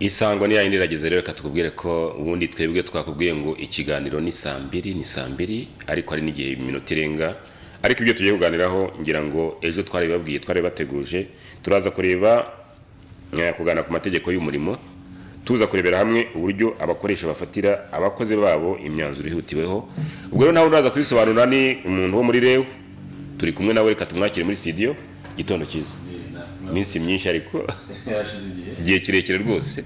isangwa nirayindirageze rero reka tukubwire ko ubundi twebwe twakubwiye ngo ikiganiro ni saa mbiri ni saa mbiri ariko hari n'igihe iminota irenga ariko ibyo tugiye kuganiraho ngira ngo ejo twari babwiye twari bateguje turaza kureba kuganira ku mategeko y'umurimo tuza kurebera hamwe uburyo abakoresha bafatira abakozi babo imyanzuro ihutiweho ubwo rero nawe uraza kubisobanura ni umuntu wo muri rewe turi kumwe nawe reka tumwakire muri studio gitondo cyiza iminsi myinshi ariko igihe kirekire rwose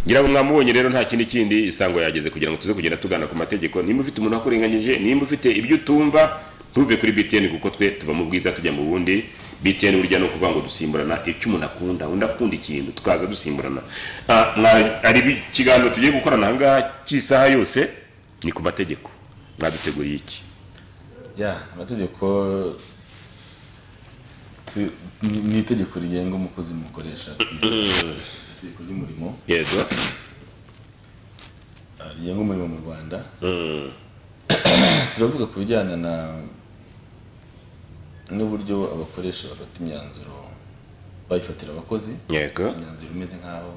ngira ngo mwamubonye rero nta kindi kindi isango yageze kugira ngo tuze kugenda tugana ku mategeko nimba ufite umuntu wakurenganyije nimba ufite ibyo utumva ntuve kuri btn kuko twe tuva mu bwiza tujya mu bundi btn burya ni ukuvuga ngo dusimburana icyo umuntu akunda undi akunda ikintu tukaza dusimburana hari ikiganiro tugiye gukorana ahangaha cy'isaha yose ni ku mategeko mwaduteguriye iki amategeko ni itegeko rigenga umukozi mukoresha itegeko ry'umurimo yego rigenga umurimo mu rwanda turavuga ku bijyana na n'uburyo abakoresha bafata imyanzuro bayifatira abakozi yego imyanzuro imeze nk'aho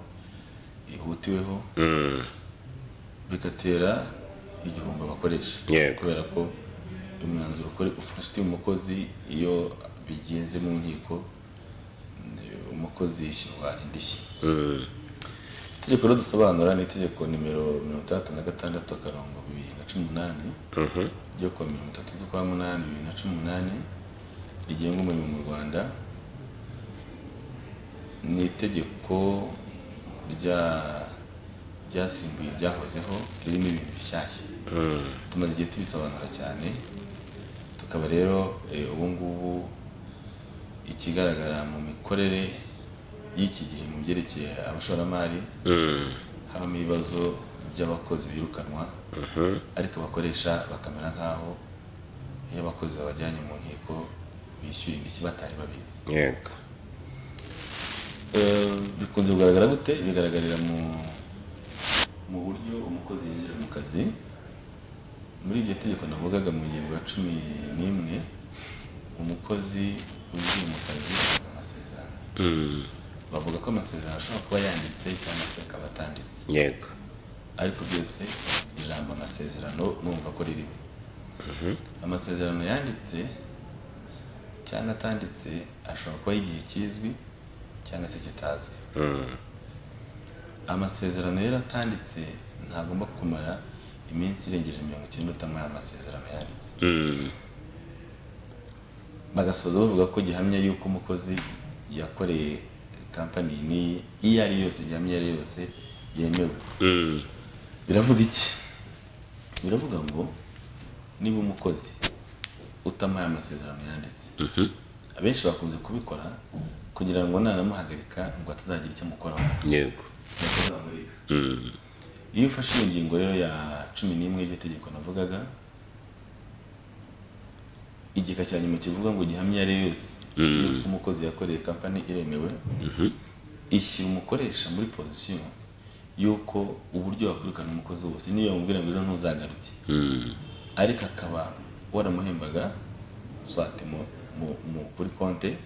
ihutiweho bigatera igihombo abakoresha Yego. kubera ko umwanzuro ukore- ufatiwe umukozi iyo bigenze mu nkiko eh, umukozi yishyurwa indishyi itegeko rero dusobanura ni itegeko nimero mirongo itandatu na gatandatu akarongo bibiri na cumi n'umunani ryo kuwa mirongo itatu z'ukwa munani bibiri na cumi n'umunani rigenga umurimo mu rwanda ni itegeko rya ryasimbuye ryahozeho ririmo ibintu bishyashya tumaze igihe tubisobanura cyane tukaba rero eh, ubu ngubu ikigaragara mu mikorere y'iki gihe mu byerekeye abashoramari habamo ibibazo by'abakozi birukanwa ariko abakoresha bakamera nk'aho iyo abakozi babajyanye mu nkiko bishyura indishyi batari babizi yego Eh, bikunze kugaragara gute bigaragarira mu mu buryo umukozi yinjira mu kazi muri iryo tegeko navugaga mu ngingo ya cumi n'imwe umukozi winjiye mu kazi ahabwa amasezerano bavuga ko amasezerano ashobora kuba yanditse cyangwa se akaba atanditse yego ariko byose ijambo amasezerano numva ko ririmo amasezerano yanditse cyangwa atanditse ashobora kuba y'igihe kizwi cyangwa se kitazwi amasezerano rero atanditse ntagomba kumara iminsi irengeje mirongo icyenda utamara amasezerano yanditse bagasoza bavuga ko gihamya y'uko umukozi yakoreye kampani ni iyo ari yose gihamya iyo ari yose yemewe biravuga iki biravuga ngo niba umukozi utamaye amasezerano yanditse abenshi bakunze kubikora kugira ngo nanamuhagarika ngo atazagira icyo amukoraho yego iyo ufashe iyo ngingo rero ya cumi n'imwe y'iryo tegeko navugaga igika cya nyuma kivuga ngo gihamya ari yo yose yuko umukozi yakoreye kampani iremewe ishyira umukoresha muri pozisiyo y'uko uburyo wakurikirana umukozi wose niyo yamubwira ngo ejo ntuzagaruke ariko akaba waramuhembaga swate mu, mu, mu, kuri konte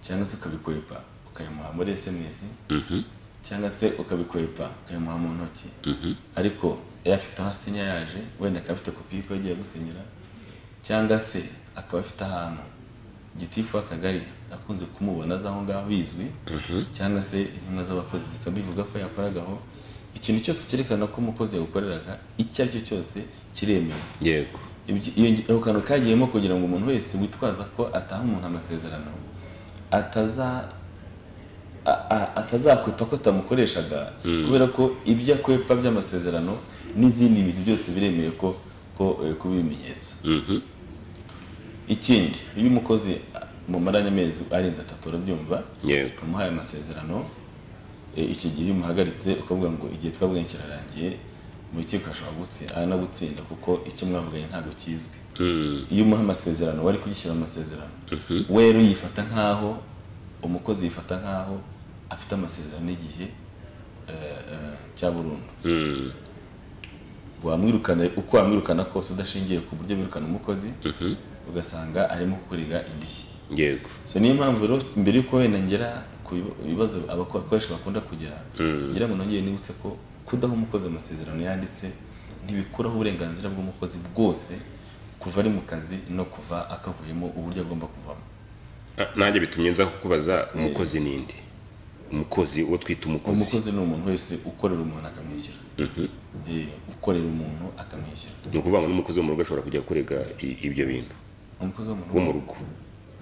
cyangwa se ukabikwepa ukayimuha muri sms cyangwa se ukabikwepa ukayimuha mu ntoki ariko afite aho asinya yaje wenda akaba afite kopi y'uko yagiye gusinyira cyangwa se akaba afite ahantu gitifu w'akagari akunze kumubona azi aho ngaho bizwi cyangwa se intumwa z'abakozi zikabivuga ko yakoragaho ikintu cyose cyerekana ko umukozi yawukoreraga icyo ari cyo cyose kiremewe yego Ibyo- iyo- ako kantu kagiyemo kugira ngo umuntu wese witwaza ko ataha umuntu amasezerano ataza a- a- atazakwepa ko atamukoreshaga kubera ko ibyo akwepa by'amasezerano n'izindi bintu byose biremewe ko ko eh, kuba ibimenyetso ikindi iyo umukozi a- mumaranye amezi arenze atatu urabyumva yego umuhaye amasezerano e, icyo gihe iyo umuhagaritse ukavuga ngo igihe twabuganye kirarangiye mu rukiko ashobora gutsi- anagutsinda kuko icyo mwavuganye ntabwo kizwi iyo umuha amasezerano wari kugishyira mu masezerano we rero yifata nk'aho umukozi yifata nk'aho afite amasezerano y'igihe e, e, cya burundu wamwirukana uko wamwirukana kose udashingiye ku buryo birukana umukozi ugasanga arimo kurega indishyi yego so niyo mpamvu rero mbere yuko wenda ngera ku biba- ibibazo abako- abakoresha bakunda kugira ngira ngo nongere nibutse ko kudaha umukozi amasezerano yanditse ntibikuraho uburenganzira bw'umukozi bwose kuva ari mu kazi no kuva akavuyemo uburyo agomba kuvamo Ah, nanjye bitumye nza kukubaza umukozi ninde umukozi uwo twita umukozi umukozi ni umuntu wese ukorera umuntu akamwishyura Eh, ukorera umuntu akamwishyura ni ukuvuga ngo n'umukozi wo mu rugo ashobora kujya kurega i- ibyo bintu umukozi wo mu wo mu rugo rugo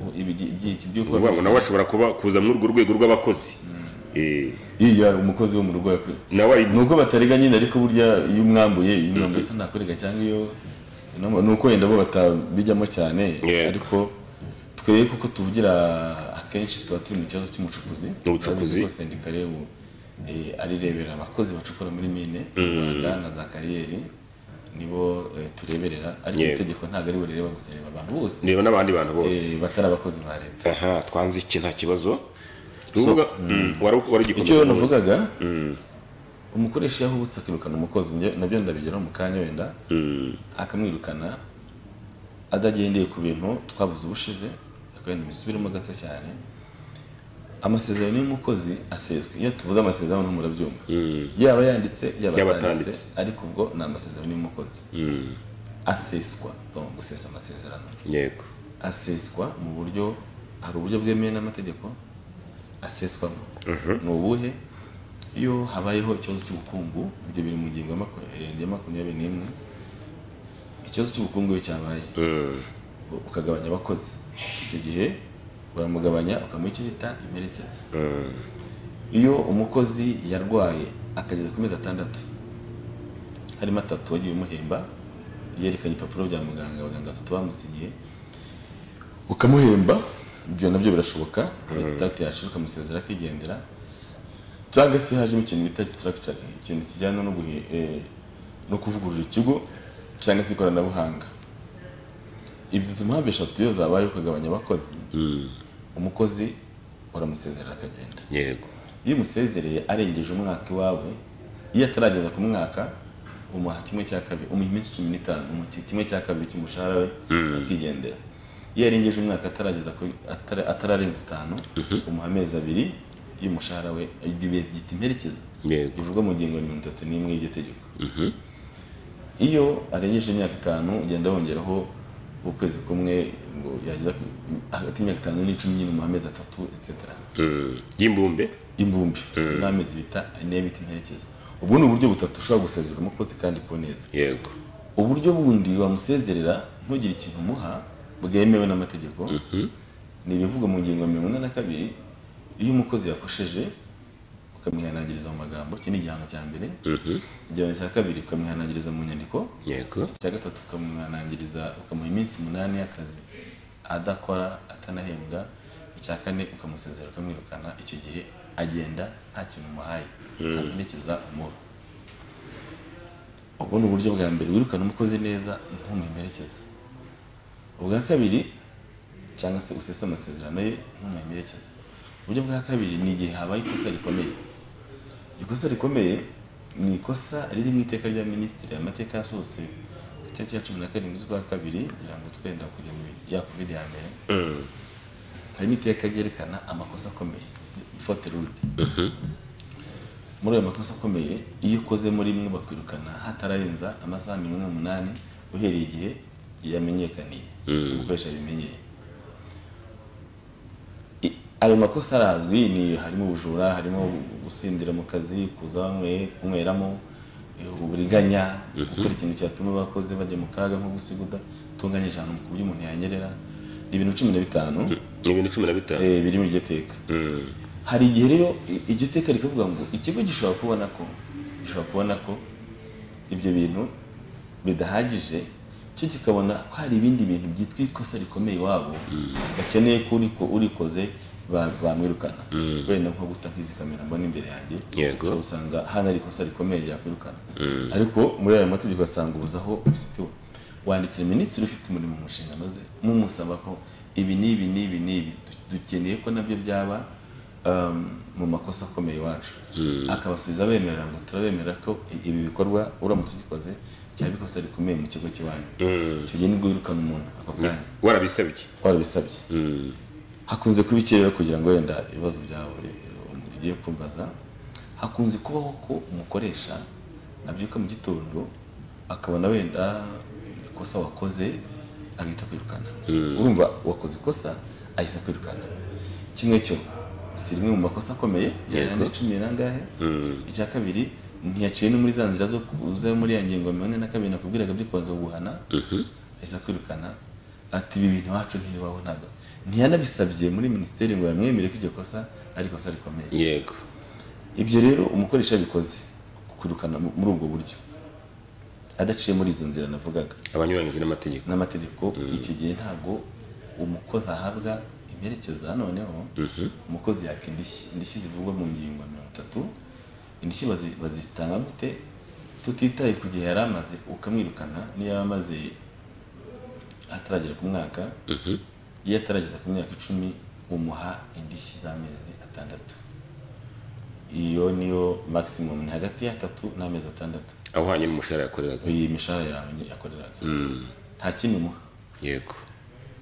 ubu ibi- ibyiki ni ukuvuga ngo by'uko nawe ashobora kuba kuza muri urwo rwego rw'abakozi Eh, iya umukozi wo mu rugo yakwiye nawe ari ni uko batarega nyine ariko burya iyo umwambuye iyo umwambuye isa ntakorega cyangwa iyo no- ni uko wenda bo batabijyamo cyane Yeah. ariko twebwe kuko tuvugira akenshi tuba turi mu kibazo cy'umucukuzi Ubucukuzi. Urabona ko sendika rero eh, arirebera abakozi bacukura muri mine mu rwanda na za kariyeri nibo eh, tureberera ariko Yeah. iri tegeko ntabwo ari burireba gusa rireba abantu bose reba n'abandi bantu bose eh, batari abakozi ba leta aha twanze iki nta kibazo tuvuga Mm, wari icyo waragikomeza navugaga umukoresha iyo ahubutse akirukana umukozi njye- nabyo ndabigeraho mu kanya wenda akamwirukana adagendeye ku bintu twabuze ubushize akagenda bisubiremo gato cyane amasezerano y'umukozi aseswe iyo tuvuze amasezerano ntabwo murabyumva yaba yanditse yaba Yaba atanditse atanditse. ariko ubwo ni amasezerano y'umukozi aseswa tugomba gusesa amasezerano yego aseswa mu buryo hari uburyo bwemewe n'amategeko aseswamo ni ubuhe iyo habayeho ikibazo cy'ubukungu ibyo biri mu ngingo ya maku- eh, ya makumyabiri n'imwe ikibazo cy'ubukungu iyo cyabaye Mm, u- ukagabanya abakozi icyo gihe uramugabanya ukamuha icyo bita imperekeza iyo umukozi yarwaye akageza ku mezi atandatu harimo atatu wagiye umuhemba yerekanye ibipapuro bya muganga abaganga batatu bamusinyiye ukamuhemba ibyo nabyo birashoboka itatu yashira ukamusezera akigendera cyangwa se hajemo ikintu bita sitarakicara ikintu kijyana no guhe- eh, no kuvugurura ikigo cyangwa se ikoranabuhanga ibyo izi mpamvu eshatu iyo zabaye ukagabanya abakozi umukozi uramusezerera akagenda yego iyo umusezereye arengeje umwaka iwawe iyo atarageza ku mwaka umuha kimwe cya kabiri umuha iminsi cumi n'itanu umuha ki- kimwe cya kabiri cy'umushahara we akigendera iyo arengeje umwaka atarageza ku atara- atararenza itanu umuha amezi abiri y'umushahara we ibyo bihe byita imperekeza yego bivugwa mu ngingo ya mirongo itatu n'imwe y'iryo tegeko iyo arengeje imyaka itanu ugenda wongeraho ukwezi kumwe ngo yageza ku- hagati y'imyaka itanu n'icumi nyine umuha amezi atatu etc Mm, y'imbumbe imbumbi n'amezi bita ane bita imperekeza ubwo ni uburyo butatu ushobora gusezerera umukozi kandi ku neza yego uburyo bundi wamusezerera ntugire ikintu umuha bwemewe n'amategeko ni ibivugwa mu ngingo ya mirongo ine na kabiri iyo umukozi yakosheje ukamwihanangiriza mu magambo iki ni igihano cya mbere igihano cya kabiri ukamwihanangiriza mu nyandiko yego icya gatatu ukamwanangiriza ukamuha iminsi umunani y'akazi adakora atanahembwa icya kane ukamusezera ukamwirukana icyo gihe agenda nta kintu umuhaye ntamuherekeza umuha ubwo ni uburyo bwa mbere wirukana umukozi neza ntumuhemerekeze ubwa kabiri cyangwa se usese amasezerano ye ntumuhemerekeze uburyo bwa kabiri ni igihe habaye ikosa rikomeye ikosa rikomeye ni ikosa riri mu iteka rya minisitiri amateka yasohotse ku itariki ya cumi na karindwi z'ukwa kabiri kugira ngo twenda kujya mu ya covid ya mbere harimo iteka ryerekana amakosa akomeye fote rude muri ayo makosa akomeye iyo ukoze muri rimwe bakwirukana hatararenza amasaha mirongo ine n'umunani uhereye igihe yamenyekaniye umukoresha abimenyeye I- ayo makosa arazwi ni harimo ubujura harimo gusindira mu kazi kuza banyweye kunyweramo eh, uburiganya gukora ikintu cyatuma abakozi bajya mu kaga nko gusiguda utunganyije ahantu ku buryo umuntu yanyerera ni ibintu cumi na bitanu ni ibintu cumi na bitanu eh, biri mu iryo teka Mm, hari igihe rero i- iryo teka rikavuga ngo ikigo gishobora kubona ko gishobora kubona ko ibyo bintu bidahagije cyo kikabona ko hari ibindi bintu byitwa ikosa rikomeye iwabo bakeneye ko uriko urikoze ba- bamwirukana wenda nko guta nk'izi kamera mbona imbere yanjye Yego. ushobora usanga hano ari ikosa rikomeye ryakwirukana ariko muri ayo mategeko asanga ubuze aho ubisitiwe wandikira minisitiri ufite umurimo mu nshingano ze mumusaba ko ibi n'ibi n'ibi n'ibi du- dukeneye ko nabyo byaba um, mu makosa akomeye iwacu akabasubiza bemerera ngo turabemerera ko i- ibi bikorwa uramutse ugikoze cyaba ikosa rikomeye mu kigo cy'iwanyu icyo gihe nibwo wirukana umuntu ako kanya warabisabye warabisabye hakunze kuba ikirere kugira ngo wenda ibibazo byawe eh, ugiye kumbaza hakunze kubaho ko umukoresha abyuka mu gitondo akabona wenda ikosa wakoze agahita kwirukana urumva wakoze ikosa ahise kwirukana kimwe cyo si rimwe mu makosa akomeye yarandi cumi n'angahe icya kabiri ntiyaciye no muri za nzira zo ku- zo muri ya ngingo mirongo ine na kabiri nakubwiraga byo kubanza guhana ahise akwirukana ati ibi bintu iwacu ntibibabonaga ntiyanabisabye muri minisiteri ngo yamwemere ko iryo kosa ari ikosa rikomeye yego ibyo rero umukoresha yabikoze kukurukana mu- muri ubwo buryo adaciye muri izo nzira navugaga abanyuranyije n'amategeko n'amategeko icyo gihe ntabwo umukozi ahabwa imperekeza noneho umukozi yaka indishyi indishyi zivugwa mu ngingo ya mirongo itatu indishyi bazi- bazitanga gute tutitaye ku gihe yari amaze ukamwirukana niyo yaba amaze ataragera ku mwaka iyo atarageza ku myaka icumi umuha indishyi z'amezi atandatu iyo niyo maximum ni hagati y'atatu n'amezi atandatu awuhanye n'umushahara yakoreraga iyi mishahara yawe yakoreraga nta kindi umuha yego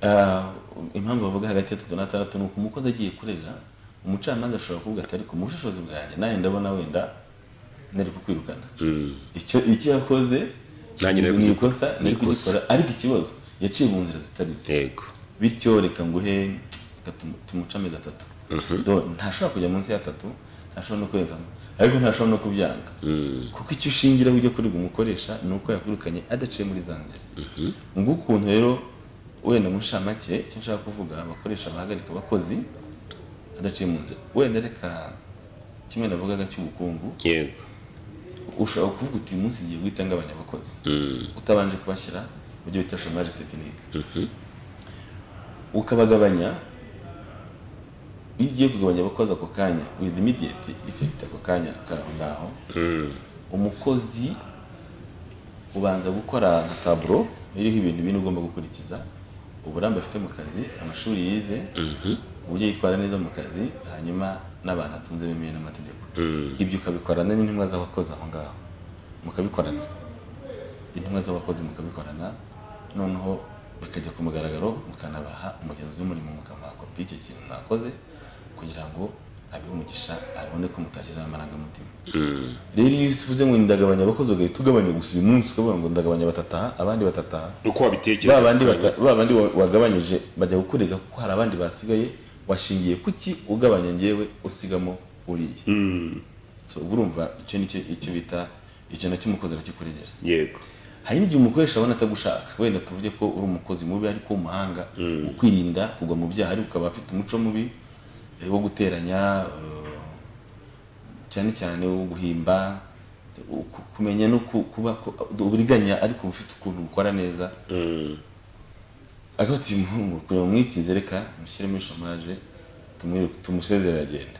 Ah, impamvu bavuga hagati ya tatu na tandatu ni uko umukozi agiye kurega umucamanza ashobora kuvuga ati ariko mu bushobozi bwanjye nanjye ndabona wenda nari kukwirukana icyo icyo yakoze Nanjye nari ni kugi- ikosa nari ni ikosa. kugikora ariko ikibazo yaciye mu nzira zitari zo yego bityo reka nguhe reka tumu- tumuce amezi atatu Do- ntashobora kujya munsi y'atatu ntashobora no kurenzamo ariko ntashobora no kubyanga kuko icyo ushingiraho ujya kurega umukoresha ni uko yakurukanye adaciye muri za nzira ubwo ukuntu rero wenda mu ncamake icyo nshaka kuvuga abakoresha bahagarika abakozi adaciye mu nzira wenda reka kimwe navugaga cy'ubukungu yego ushobora kuvuga uti uyu munsi ngiye guhita ngabanya abakozi utabanje kubashyira mu byo bita shomaje tekinike ukabagabanya iyo ugiye kugabanya abakozi ako kanya with immediate effect ako kanya karaho ngaho umukozi ubanza gukora nka taburo iriho ibintu bine ugomba gukurikiza uburambe afite mu kazi amashuri yize uburyo yitwara neza mu kazi hanyuma n'abantu atunze bemewe n'amategeko ibyo ukabikorana n'intumwa z'abakozi aho ngaho mukabikorana intumwa z'abakozi mukabikorana noneho bikajya ku mugaragaro mukanabaha umugenzi w'umurimo mukamuha kopi y'icyo kintu mwakoze kugira ngo abihe umugisha abone ko mutashyizemo amarangamutima rero iyo uvuze ngo ndagabanya abakozi ugahita ugabanya gusa uyu munsi ukavuga ngo ndagabanya batataha abandi batataha uko wabitekereza ba bandi bata- ba bandi wa- wagabanyije bajya kukurega kuko hari abandi basigaye washingiye kuki ugabanya ngewe usigamo uriya so ubwo urumva icyo nicyo icyo bita icyo nacyo umukozi arakikuregera yego hari n'igihe umukoresha abona atagushaka wenda tuvuge ko uri umukozi mubi ariko w'umuhanga ukwirinda kugwa mu byaha ariko ukaba afite umuco mubi eh, wo guteranya eh, cyane cyane wo guhimba ku- kumenya no ku- kuba ko- uburiganya ariko ufite ukuntu ukora neza akaba ati uyu muhungu kugira ngo mwikize reka mushyire muri shomaje tumwiruke- tumusezere aragenda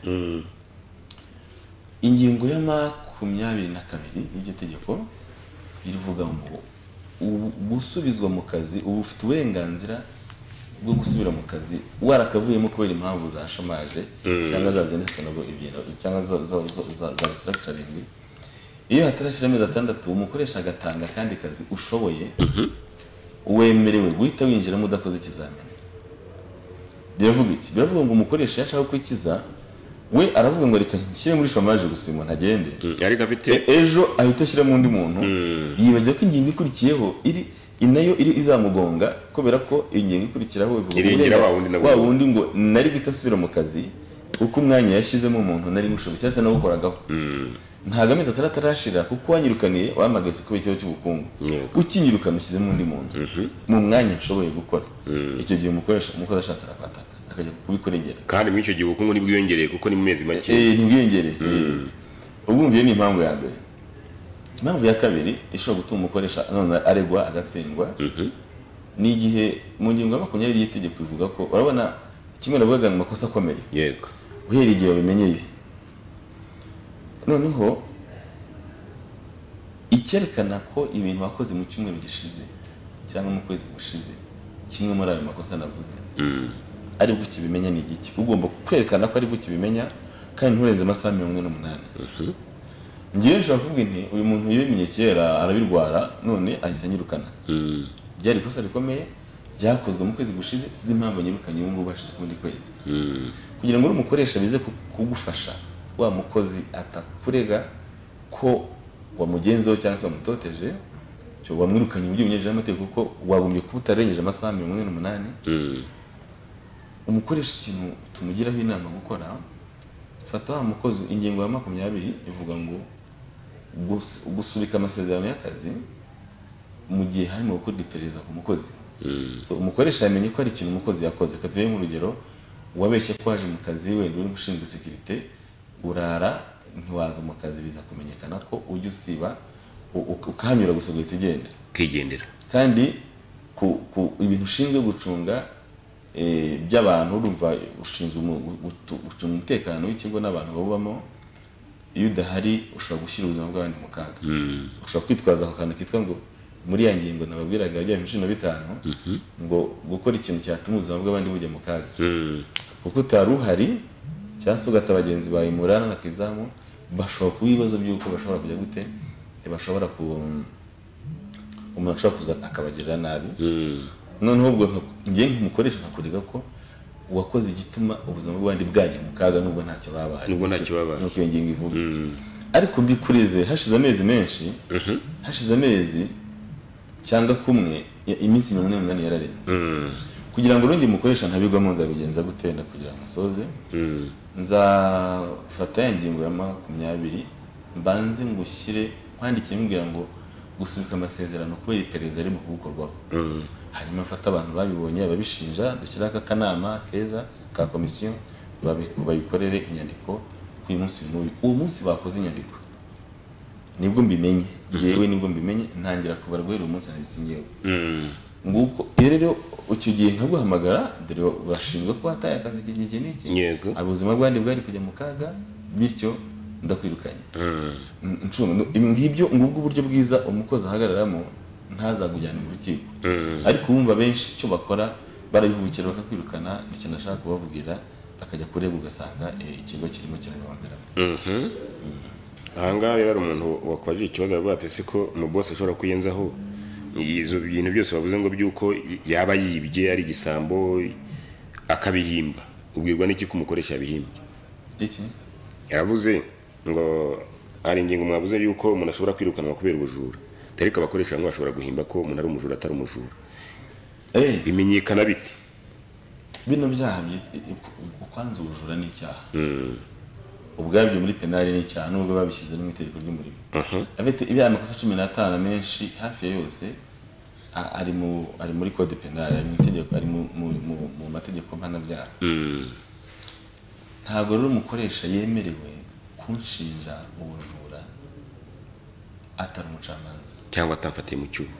ingingo ya makumyabiri na kabiri y'iryo tegeko irivuga ngo "Ubu- gusubizwa mu kazi ubu ufite uburenganzira bwo gusubira mu kazi warakavuyemo kubera impamvu za shomaje cyangwa za zindi tunogo ebyiri cyangwa zo- zo- zo- za- za restructuring iyo hatarashyira amezi atandatu umukoresha agatanga akandi kazi ushoboye wemerewe guhita winjiramo udakoze ikizamini biravuga iki biravuga ngo umukoresha iyo ashaka kwikiza we aravuga ngo reka nshyire muri shomaje gusa uyu muntu agende Mm, ariko afite E- ejo ahita ashyiramo undi muntu yibagiwe ko ingingo ikurikiyeho iri inayo iri izamugonga kubera ko ingingo ikurikiraho ivuga Irengera ngo wa wundi nawe. wa wundi ngo nari guhita asubira mu kazi kuko umwanya yashyizemo umuntu nari mushoboye cyangwa se nawukoragaho ntabwo amezi atari atarashira kuko wanyirukaniye wamagaritse kubera ikibazo cy'ubukungu Yego. ukinyirukana ushyizemo undi muntu mu mwanya nshoboye gukora icyo gihe umukoresha umukozi ashatse arakwataka akajya kubikuregera kandi muri icyo gihe ubukungu ntibwiyongereye kuko ni mu mezi make Eh, ntibwiyongereye ubwumviye ni impamvu ya mbere impamvu ya kabiri ishobora gutuma umukoresha none aregwa agatsindwa ni igihe mu ngingo ya makumyabiri y'itegeko ivuga ko urabona kimwe navugaga mu makosa akomeye yego uhereye igihe wabimenyeye noneho icyerekana ko ibintu wakoze mu cyumweru gishize cyangwa mu kwezi gushize kimwe muri ayo makosa navuze ari bwo ukibimenya ni igiki ugomba kwerekana ko ari bwo ukibimenya kandi nturenze amasaha mirongo ine n'umunani ngewe nshobora kuvuga nti uyu muntu yabimye kera arabirwara none ahise anyirukana byari ikosa rikomeye byakozwe mu kwezi gushize sizi impamvu nyirukanye ubu ngubu hashize ukundi kwezi kugira ngo uri umukoresha bize ku- kugufasha wa mukozi atakurega ko wamugenzeho cyangwa se wamutoteje cyo wamwirukanye mu by'ubunyurije n'amategeko kuko wagombye kuba utarengeje amasaha mirongo ine n'umunani umukoresha ikintu tumugiraho inama gukora fata wa mukozi ingingo ya makumyabiri ivuga ngo gus- gusubika amasezerano y'akazi mu gihe harimo gukora iperereza ku mukozi so umukoresha yamenye ko hari ikintu umukozi yakoze reka tube nk'urugero wabeshye ko waje mu kazi wenda uri ushinzwe sekirite urara ntiwaza mu kazi biza kumenyekana ko ujya usiba u- u- ukahanyura gusa ugahita ugenda kwigendera kandi ku, ku ibintu ushinzwe gucunga eh, by'abantu urumva ushinzwe umu- gutu- gucunga umutekano w'ikigo n'abantu babamo iyo udahari ushobora gushyira ubuzima bw'abandi mu kaga ushobora kwitwaza ako kantu kitwa ngo muri ya ngingo nababwiraga ya bya bibiri na bitanu ngo gukora ikintu cyatuma ubuzima bw'abandi bujya mu kaga Mm. kuko utari uhari cyangwa se ugata bagenzi bawe murana na ku izamu bashobora kuba ibibazo by'uko bashobora kujya gute Eh, bashobora ku umuntu ashobora kuza akabagirira nabi Mm. noneho ubwo nka- njye nk'umukoresha nkakurega ko uwakoze igituma ubuzima bw'abandi bwajya mu kaga nubwo ntacyo babaye Nubwo ntacyo babaye. nuko iyo ngingo ivuga Mm. ariko mbikurize hashize amezi menshi hashize amezi cyangwa kumwe i- iminsi mirongo ine n'umunani yararenze Mm. kugira ngo urongere umukoresha ntabigwamo nzabigenza gute na kugira ngo musoze Mm. nzafata ya ngingo ya makumyabiri mbanze ngushyire nkwandikiye mubwira ngo gusubika amasezerano kubera iperereza arimo kuwukorwaho Mm. hanyuma mfate abantu babibonye babishinja dushyiraho aka kanama keza ka komisiyo babi- babikorere inyandiko ku uyu munsi uyu n'uyu uwo munsi bakoze inyandiko nibwo mbimenye ngewe nibwo mbimenye ntangira kubara guhera uwo munsi nabisingewe Mm. nguko rero rero icyo gihe nkaguhamagara dore urashinjwa ko wataye akazi iki gihe iki n'iki Yego. Hari ubuzima bw'abandi bwari kujya mu kaga bityo ndakwirukanye Mm. Mm, ncunga no- ibi ngibyo ngubwo uburyo bwiza umukozi ahagararamo ntazagujyane mu rukiko ariko wumva benshi icyo bakora barabihubukira bakakwirukana nicyo nashaka kubabwira bakajya kureba ugasanga eh, ikigo kirimo kirabibongeramo ahangaha rero hari umuntu wakwaje ikibazo aravuga ati se ko mu bose ashobora kuyenzaho izo bintu byose bavuze ngo by'uko yaba yibye ari igisambo akabihimba ubwirwa n'iki ko umukoresha yabihimbye iki yaravuze ngo hari ingingo mwavuze y'uko umuntu ashobora kwirukanwa kubera ubujura ariko abakoresha bamwe bashobora guhimba ko umuntu ari umujura atari umujura Eh, bimenyekana bite bino byaha ukwanza ubujura ni icyaha ubwabyo muri penali ni icyaha nubwo babishyize no mu itegeko ry'umurimo afite ibyaha amakosa cumi n'atanu amenshi hafi ya yose a- ari mu ari muri code penali ari mu itegeko ari mu- mu- mu- mu mategeko mpanabyaha ntabwo rero umukoresha yemerewe kunshinja ubujura atari umucamanza cyangwa atamfatiye mu cyuho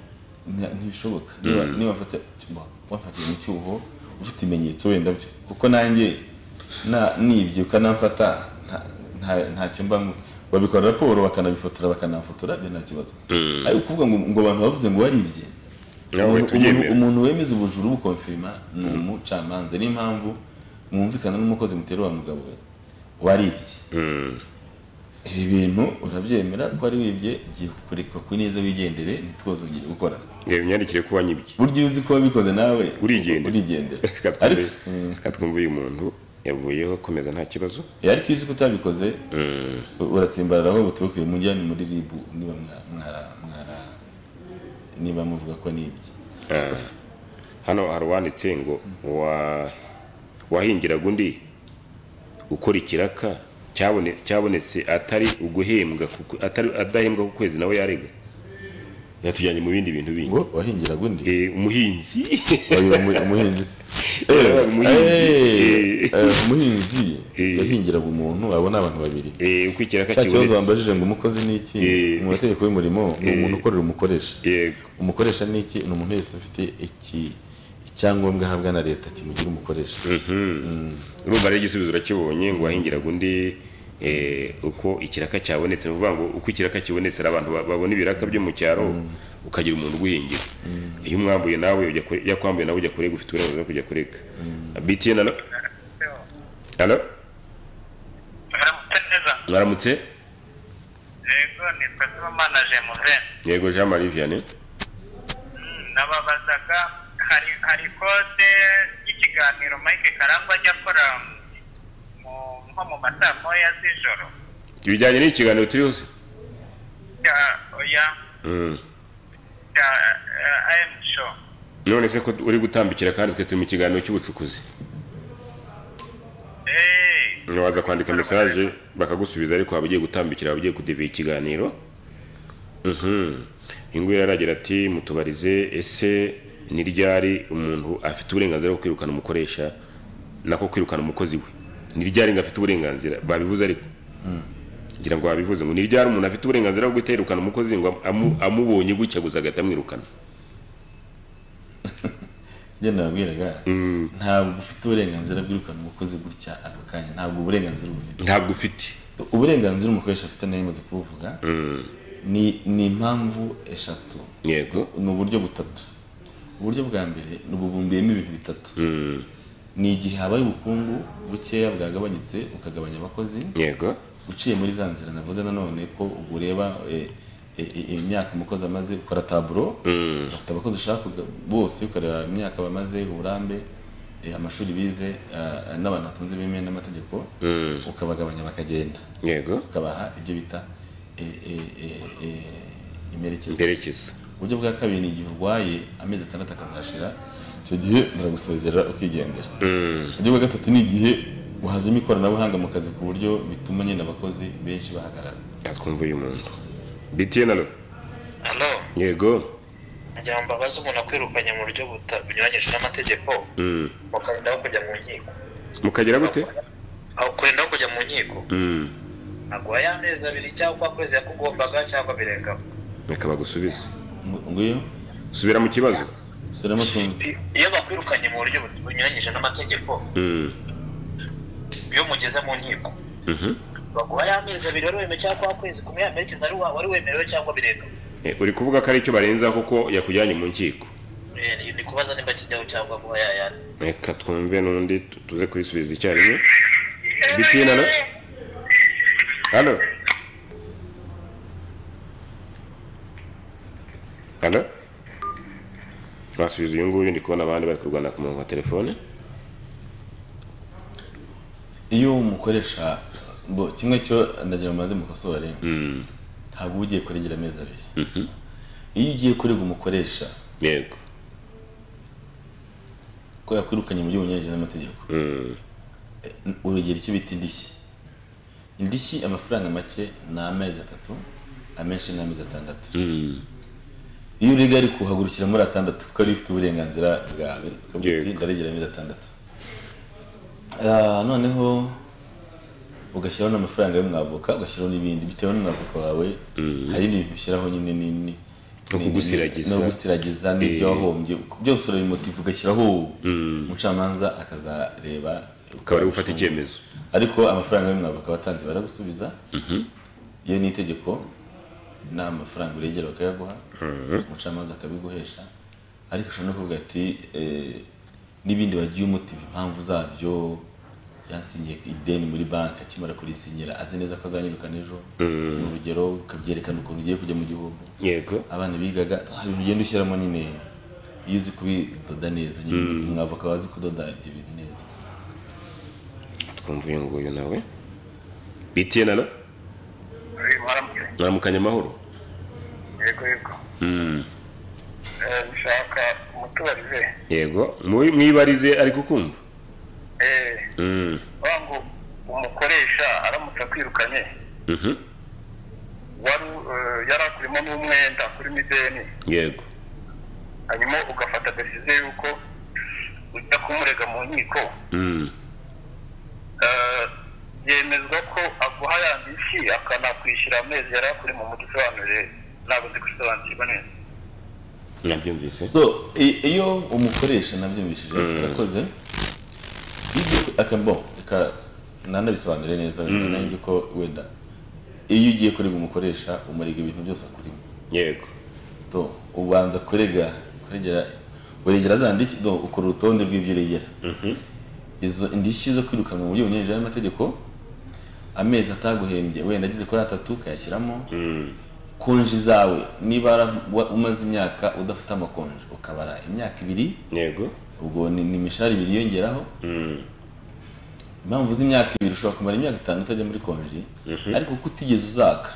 Nta- ntibishoboka niba niba wafata- wa- wafatiye mu cyuho ufite ibimenyetso wenda byo kuko nanjye na- nibye ukanamfata nta- nta- ntacyo mba mu- babikora raporo bakanabifotora bakanafotora byo nta kibazo ariko kuvuga ngo ngo abantu bavuze ngo waribye Nawe umuntu- tubyemere. umuntu- umuntu wemeza ubujura ubukonfirima ni umucamanza niyo mpamvu mwumvikana n'umukozi mutera wa mugabo we waribye ibi bintu urabyemera ko wari wibye giye kukureka ku neza wigendere ntitwozongere gukorana reba imyandikire ko wanyibye burya uzi ko wabikoze nawe Urigendera. urigendera Reka twumve- ariko reka twumve uyu muntu yavuyeho komeza nta kibazo eh, ariko iyo uzi ko utabikoze u- uratsimbarara aho buturuke mujyane muri ribu niba mwa- mwara mwara niba muvuga ko nibye hano hari uwanditse ngo wa- wahingiraga undi ukora ikiraka cyabone- cyabonetse atari uguhembwa kuko- atari- adahembwa ku kwezi nawe yarega yatujyanye mu bindi bintu bindi ngo wahingiraga undi Eh, umuhinzi Oya, umu- umuhinzi se. Eh, umuhinzi. Eh, Eh. eh, umuhinzi Eh. yahingiraga umuntu abo ni abantu babiri Eh, uko ikiraka cya kibazo kibonetse wambajije ngo umukozi ni iki Eh. mu mategeko y'umurimo ni umuntu ukorera umukoresha Yego. umukoresha ni iki ni umuntu wese ufite iki icyangombwa ahabwa na leta kimugira umukoresha urumva rero igisubizo urakibonye ngo wahingiraga undi eh, uko ikiraka cyabonetse ni ukuvuga ngo uko ikiraka kibonetse hari abantu ba- babona ibiraka byo mu cyaro ukagira umuntu uguhingira iyo umwambuye nawe ujya kure- iyo akwambuye nawe ujya kurega ufite uburenganzira bwo kujya kurega btn alo alo Muramutse neza mwaramutse yego nitwa Sibomana Jemuve yego jean marie vianney nababazaga hari hari kode y'ikiganiro mike karangwa ajya akora mu- nko mu masaa moya z'ijoro ibijyanye n'ikiganiro turi hose ya- oya Mm. ya am show none se ko uri gutambikira kandi twe turi mu kiganiro cy'ubucukuzi Eh, waza kwandika mesaje bakagusubiza ariko waba ugiye gutambikira waba ugiye kudebera ikiganiro Mhm. ingwe yaragira ati mutubarize ese ni ryari umuntu afite uburenganzira bwo kwirukana umukoresha nako kwirukana umukozi we ni ryari ngo afite uburenganzira babivuze ariko ngira ngo babivuze ngo ni ryari umuntu afite uburenganzira bwo guhita yirukana umukozi ngo amu- amubonye gutya gusa agahita amwirukana njye nababwiraga ntabwo ufite uburenganzira bwirukana umukozi gutya ako kanya ntabwo uburenganzira ubufite ntabwo ufite uburenganzira umukoresha afite nayo yamaze kubuvuga ni ni impamvu eshatu yego ni uburyo butatu uburyo bwa mbere ni ububumbiyemo ibintu bitatu Mm. ni igihe habaye ubukungu bukeya bwagabanyutse bukagabanya abakozi yego uciye muri za nzira navuze nanone ko ubwo ureba eh, eh, eh, imyaka umukozi amaze ukora taburo ufite abakozi ushaka kuga- bose ukareba imyaka bamaze uburambe eh, amashuri bize ah, n'abantu batunze bemewe n'amategeko ukabagabanya bakagenda yego ukabaha ibyo bita eh, eh, eh, eh, imerekezo mperekeza uburyo bwa kabiri ni igihe urwaye amezi atandatu akazashira icyo gihe muragusezerera ukigendera uburyo bwa gatatu ni igihe wahazemo ikoranabuhanga mu kazi ku buryo bituma nyine abakozi benshi bahagarara twumva uyu muntu btn alo hano yego ngira ngo mbabaze umuntu akwirukanye mu buryo buta- bunyuranyije n'amategeko Mm. mukarendaho kujya mu nkiko mukagera gute aho kurendaho kujya mu nkiko Mm. aguha y'amezi abiri cyangwa ukwezi yakugombaga cyangwa birengaho reka bagusubize Ngo- nguyu subira mu kibazo subiramo twumve I- iyo bakwirukanye mu buryo but- bunyuranyije n'amategeko Mm. iyo mugeze mu nkiko Mhm. baguha y'amezi abiri wari wemewe cyangwa ukwezi kumwe yamerekeza ari wa- wari wemerewe cyangwa birengaho Eh, uri kuvuga ko ari icyo barenza kuko yakujyanye mu nkiko Eh, ni- ni kubaza nimba kijyaho cyangwa guha yayandi reka twumve n'undi tu- tuze kubisubiza icyarimwe btn alo alo alo twasubiza uyu nguyu ndi kubona abandi bari kurwana ku murongo wa telefone iyo umukoresha bo kimwe cyo ndagira ngo mumaze mukosore Mm. ntabwo uba ugiye kuregera amezi abiri iyo ugiye kurega umukoresha yego ko yakwirukanye mu buryo bunyuranyije n'amategeko Mm. urugero icyo bita indishyi indishyi amafaranga make ni amezi atatu amenshi ni amezi atandatu Mm. iyo urega ariko uhagurukira muri atandatu kuko ariyo ufite uburenganzira bwawe ukavuga uti Yego. ndaregera amezi atandatu Ah, noneho ugashyiraho n'amafaranga y'umwavoka ugashyiraho n'ibindi bitewe n'umwavoka wawe hari n'ibintu ushyiraho nyine nini No kugusiragiza. gusiragiza n'ibyo wahombye byose urabimutiva ugashyiraho umucamanza akazareba ukaba ari gufata icyemezo ariko amafaranga y'umwavoka watanze baragusubiza iyo ni itegeko nta mafaranga uregera bakayaguha umucamanza akabiguhesha ariko ushobora no kuvuga ati eh, n'ibindi wagiye umutiva impamvu zabyo yansinyiye ideni muri banki akimara kurisinyira azi neza ko azanyirukana ejo ni urugero ukabyerekana ukuntu ugiye kujya mu gihombo yego abana bigaga hari ibintu ugenda ushyiramo nyine iyo uzi kubidoda neza nyine umwavoka wazi kudoda ibyo bintu neza twumva uyu nguyu nawe btn alo eh, mwaramutse mwaramukanye amahoro yego yego Eh, ushaka umutubarize yego mu- mwibarize ariko kumva Eh, Mm. wa ngo umukoresha aramutse akwirukanye Mhm. wari eh, yari akurimo n'umwenda kuri mideni yego hanyuma ugafata desize yuko ujya kumurega mu nkiko Mm. Eh, yemezwa ko aguha ya ndishyi akanakwishyura amezi yari akuri mu mujyi usobanurire ntabwo nzi gusobanukirwa neza nabyumvise so i- iyo umukoresha nabyumvishije urakoze ibyo- aka- bo reka nanabisobanure neza wenda nanjye nzi ko wenda iyo ugiye kurega umukoresha umurega ibintu byose akurimo yego do ubanza kurega kuregera uregera za ndishyi do ukora urutonde rw'ibyo uregera izo indishyi zo kwirukanwa mu buryo bunyuranyije n'amategeko amezi ataguhembye wenda agize kuri atatu ukayashyiramo konji zawe niba wara- wa- umaze imyaka udafite amakonji ukabara imyaka ibiri yego ubwo ni ni imishahara ibiri yongeraho impamvu z'imyaka ibiri ushobora kumara imyaka itanu utajya muri konji ariko kuko utigeze uzaka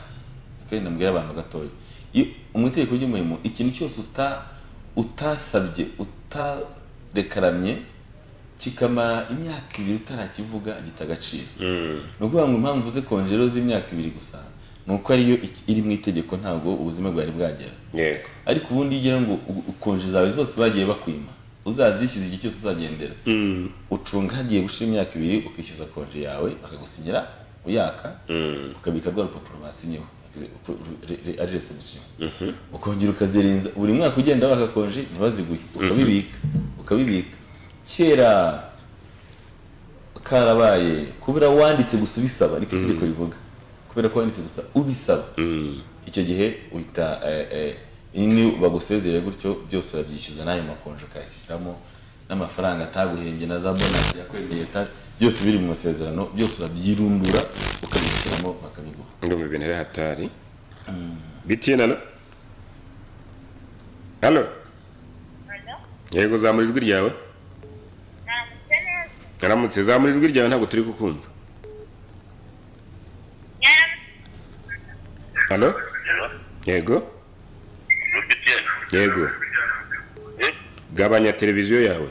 kandi ndambwira abantu gatoya iyo- mu itegeko ry'umurimo ikintu cyose uta utasabye utadeklaramye kikamara imyaka ibiri utarakivuga gita agaciro ni ukuvuga ngo impamvu uvuze konji rero z'imyaka ibiri gusa ni uko ariyo iki- iri mu itegeko ntabwo ubuzima bwari bwagera yego ariko ubundi iyo ugira ngo u- u- konji zawe zose bagiye bakwima uzazishyuza igihe cyose uzagendera ucunga hagiye gushira imyaka ibiri ukishyuza konji yawe bakagusinyira uyaka ukabika rwa rupapuro basinyeho uku- re- re- ari resebusiyo ukongera ukazirenza buri mwaka ugenda baka konji ntibaziguhe ukabibika ukabibika kera karabaye kubera wanditse gusa ubisaba niko itegeko rivuga kubera ko wanditse gusa ubisaba icyo gihe uhita eh, eh, ini bagusezereye gutyo byose urabyishyuza n'ayo makonji ukayashyiramo n'amafaranga ataguhembye na za bonasi yakwemeye ta- byose biri mu masezerano byose urabyirundura ukabishyiramo bakabiguha ndumva ibintu ari hatari bitiyena alo alo yego zamura ijwi ryawe Namutse neza. naramutse zamura ijwi ryawe ntabwo turi kukumva Nyaramutse. alo yego Rufitiye. yego Eh, gabanya televiziyo yawe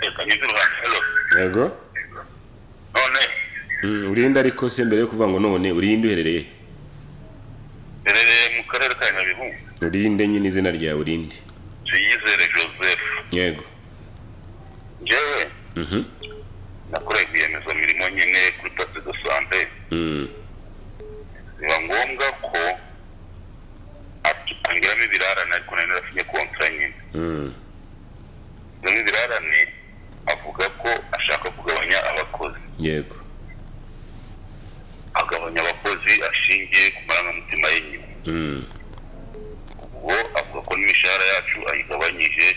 reka nyuze uruhande. Hello. yego None Mm, urinde ariko se mbere yo kuvuga ngo none urinde uherereye mberereye mu karere ka Nyabihu. urinde nyine izina ryawe urinde Tuyizere Joseph. yego Njyewe Mhm. nakoreye rwiyemezamirimo nyine kuri pasi do sante. Mm, biba ngombwa ko atangiramo ibirarane ariko nari narasinye kontra nyine mm, bimwe ibirarane avuga ko ashaka kugabanya abakozi yego agabanya abakozi ashingiye ku marangamutima y'inyuma Mm, ubwo avuga ko n'imishahara yacu ayigabanyije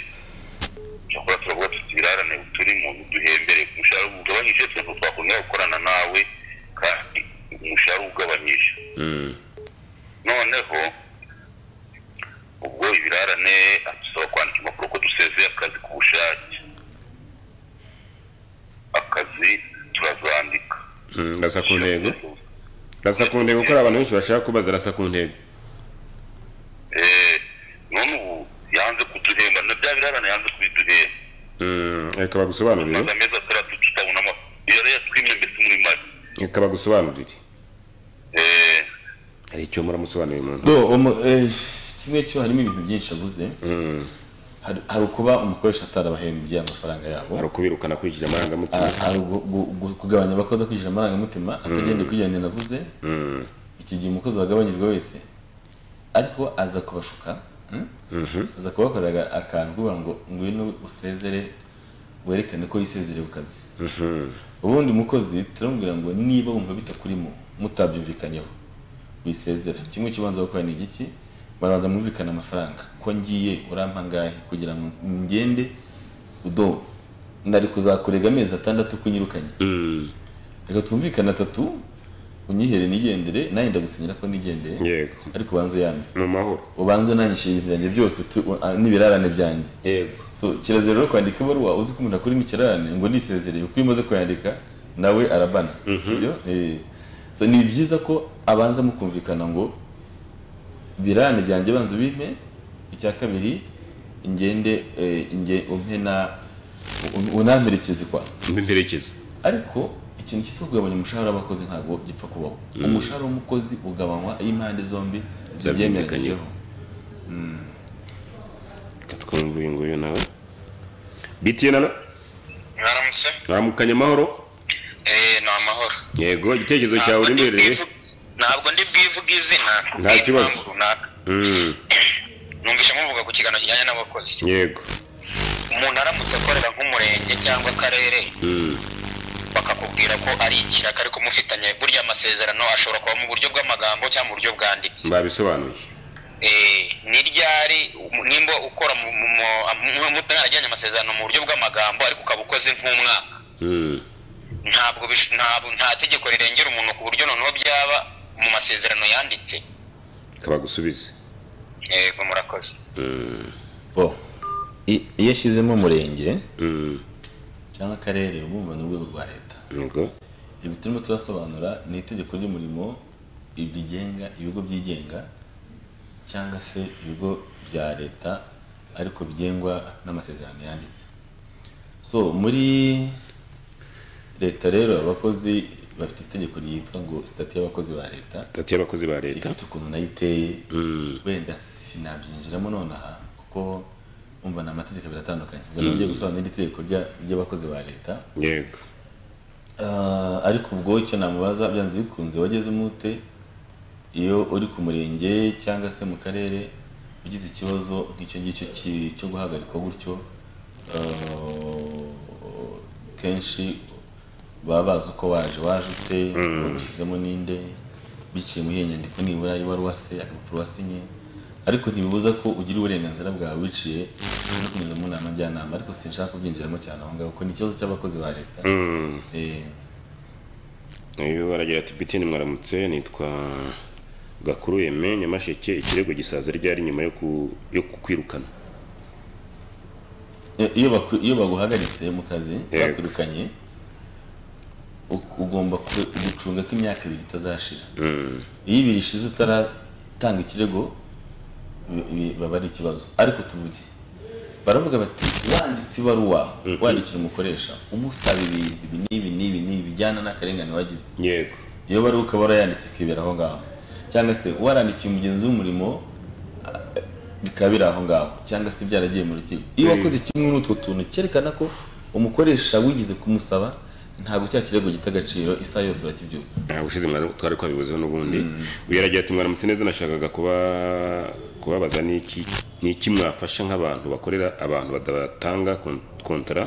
cyakora turavuga tuti ibirarane turi mu duhembere ku mushahara ugabanyije twebwe twakongera gukorana nawe kandi umushahara ugabanyije mm, noneho ubwo ibirarane adusaba kwandika impapuro ko dusezeye akazi ku bushake akazi turazandika mm, rasa ku ntego rasa ku ntego kuko hari abantu benshi bashaka kubaza rasa ku ntego Eh, none ubu yanze kuduhemba na bya birarane yanze kubiduhemba Mm, reka bagusobanurire maze amezi atandatu tutabona ama yari yatwimye mbese muri mari reka bagusobanurire Eh, hari icyo muramusobanurira umuntu do umu- eh, kimwe cyo harimo ibintu byinshi avuze Mm, hari hari ukuba umukoresha atarabahembye amafaranga yabo hari ukubirukana kurikije amarangamutima Ah, hari ugu- gu- gu- kugabanya abakozi akwishyura amarangamutima atagendeye ku gihe navuze Mm, iki gihe umukozi wagabanyijwe wese ariko aza kubashuka mm? aza kubakorera akantu kuvuga ngo ngwino usezere werekane ko yisezerewe kazi ubundi umukozi turamubwira ngo niba wumva bitakurimo mutabyumvikanyeho wisezera kimwe kibanza gukora ni igiki barabanza mwumvikana amafaranga ko ngiye urampa angahe kugira ngo ngende udo ndari kuzakurega amezi atandatu kunyirukanye mm, reka twumvikane atatu unyihere nigendere nawe ndagusinyira ko nigendeye yego ariko ubanze uyambe mu mahoro ubanze unanyishyura ibintu byanjye byose tu- u- a- n'ibirarane byanjye yego so kirazira rero kwandika ibaruwa uzi ko umuntu akuri mu kirarane ngo ndisezereye kuko iyo umaze kuyandika nawe arabana sibyo Eh. so ni byiza ko abanza mukumvikana ngo birarane byanjye banza ubimpe icya kabiri ingende eh, inge- umpe na un- unamperekeze kwawe mberekezo ariko ikintu cyitwa kugabanya umushahara w'abakozi ntabwo gipfa kubaho umushahara w'umukozi ugabanywa iyo impande zombi zibyemeranyijeho reka twumve uyu nguyu nawe bitiyena alo mwaramutse aramukanye amahoro eh ni amahoro yego igitekerezo cyawe urimo uherereye ntabwo ndi bwivuga izina Nta kibazo. ry'impamvu runaka Mm, numvise muvuga ku kiganiro kijyanye n'abakozi yego umuntu aramutse akorera nk'umurenge cyangwa akarere Mm, bakakubwira ko ari ikiraka ariko mufitanye burya amasezerano ashobora kuba mu buryo bw'amagambo cyangwa mu buryo bwanditse babisobanuye Eh, ni ryari um- nimba ukora mu- mu- mu- mu- mu- mwaragiranye amasezerano mu buryo bw'amagambo ariko ukaba ukoze nk'umwaka Mm, ntabwo bish- ntabwo- nta tegeko rirengera umuntu ku buryo noneho byaba mu masezerano yanditse kabagusubize yego murakoze bo i- iyo ashyizemo umurenge Mm, cyangwa akarere uba wumva ni urwego rwa leta yego ibi turimo turasobanura ni itegeko ry'umurimo rigenga ibigo byigenga cyangwa se ibigo bya leta ariko bigengwa n'amasezerano yanditse so muri leta rero abakozi bafite itegeko ryitwa ngo sitati y'abakozi ba leta sitati y'abakozi ba leta ifite ukuntu nayo iteye Mm, wenda sinabyinjiramo nonaha kuko umva ni amategeko abiri atandukanye ubwo nabyo gusobanura iri tegeko rya- ry'abakozi ba leta yego Ah, ariko ubwo icyo namubaza byanze bikunze wageze mute iyo uri ku murenge cyangwa se mu karere ugize ikibazo nk'icyo ngicyo ki- cyo guhagarikwa gutyo ah, kenshi baba bazi uko waje waje ute bagushyizemo ninde biciye muri iyo nyandiko nibura ibaruwa se agapapuro wasinye ariko ntibibuza ko ugira uburenganzira bwawe wiciye no kunyuza mu nama njyanama ariko sinshaka kubyinjiramo cyane aho ngaho kuko ni ikibazo cy'abakozi ba leta Mm, Eh, uyu baragira ati bitini mwaramutse nitwa gakuru yeme nyamasheke ikirego gisaza ryari nyuma yo ku- yo kukwirukana iyo baku- iyo baguhagaritse mu kazi Yego. bakwirukanye u- ugomba ku- gucunga ko imyaka ibiri itazashira Mm, iyo ibiri ishize utaratanga ikirego bi- bi- baba ari ikibazo ariko tuvuge baravuga bati wanditse ibaruwa wandikira umukoresha umusaba ibintu ibi n'ibi n'ibi n'ibi bijyana n'akarengane wagize yego iyo bari ukaba warayanditse ikibera aho ngaho cyangwa se warandikiye umugenzi w'umurimo a- bikaba biri aho ngaho cyangwa se byaragiye mu rukiko iyo wakoze kimwe n'utwo tuntu cyerekana ko umukoresha wigize kumusaba ntabwo cya kirego gita agaciro isaha yose urakibyutse nta bushize mwari twari twabivuzeho n'ubundi uyu aragira ati mwaramutse neza nashakaga kuba kubabaza n'iki n'iki mwafasha nk'abantu bakorera abantu badatanga kon- kontara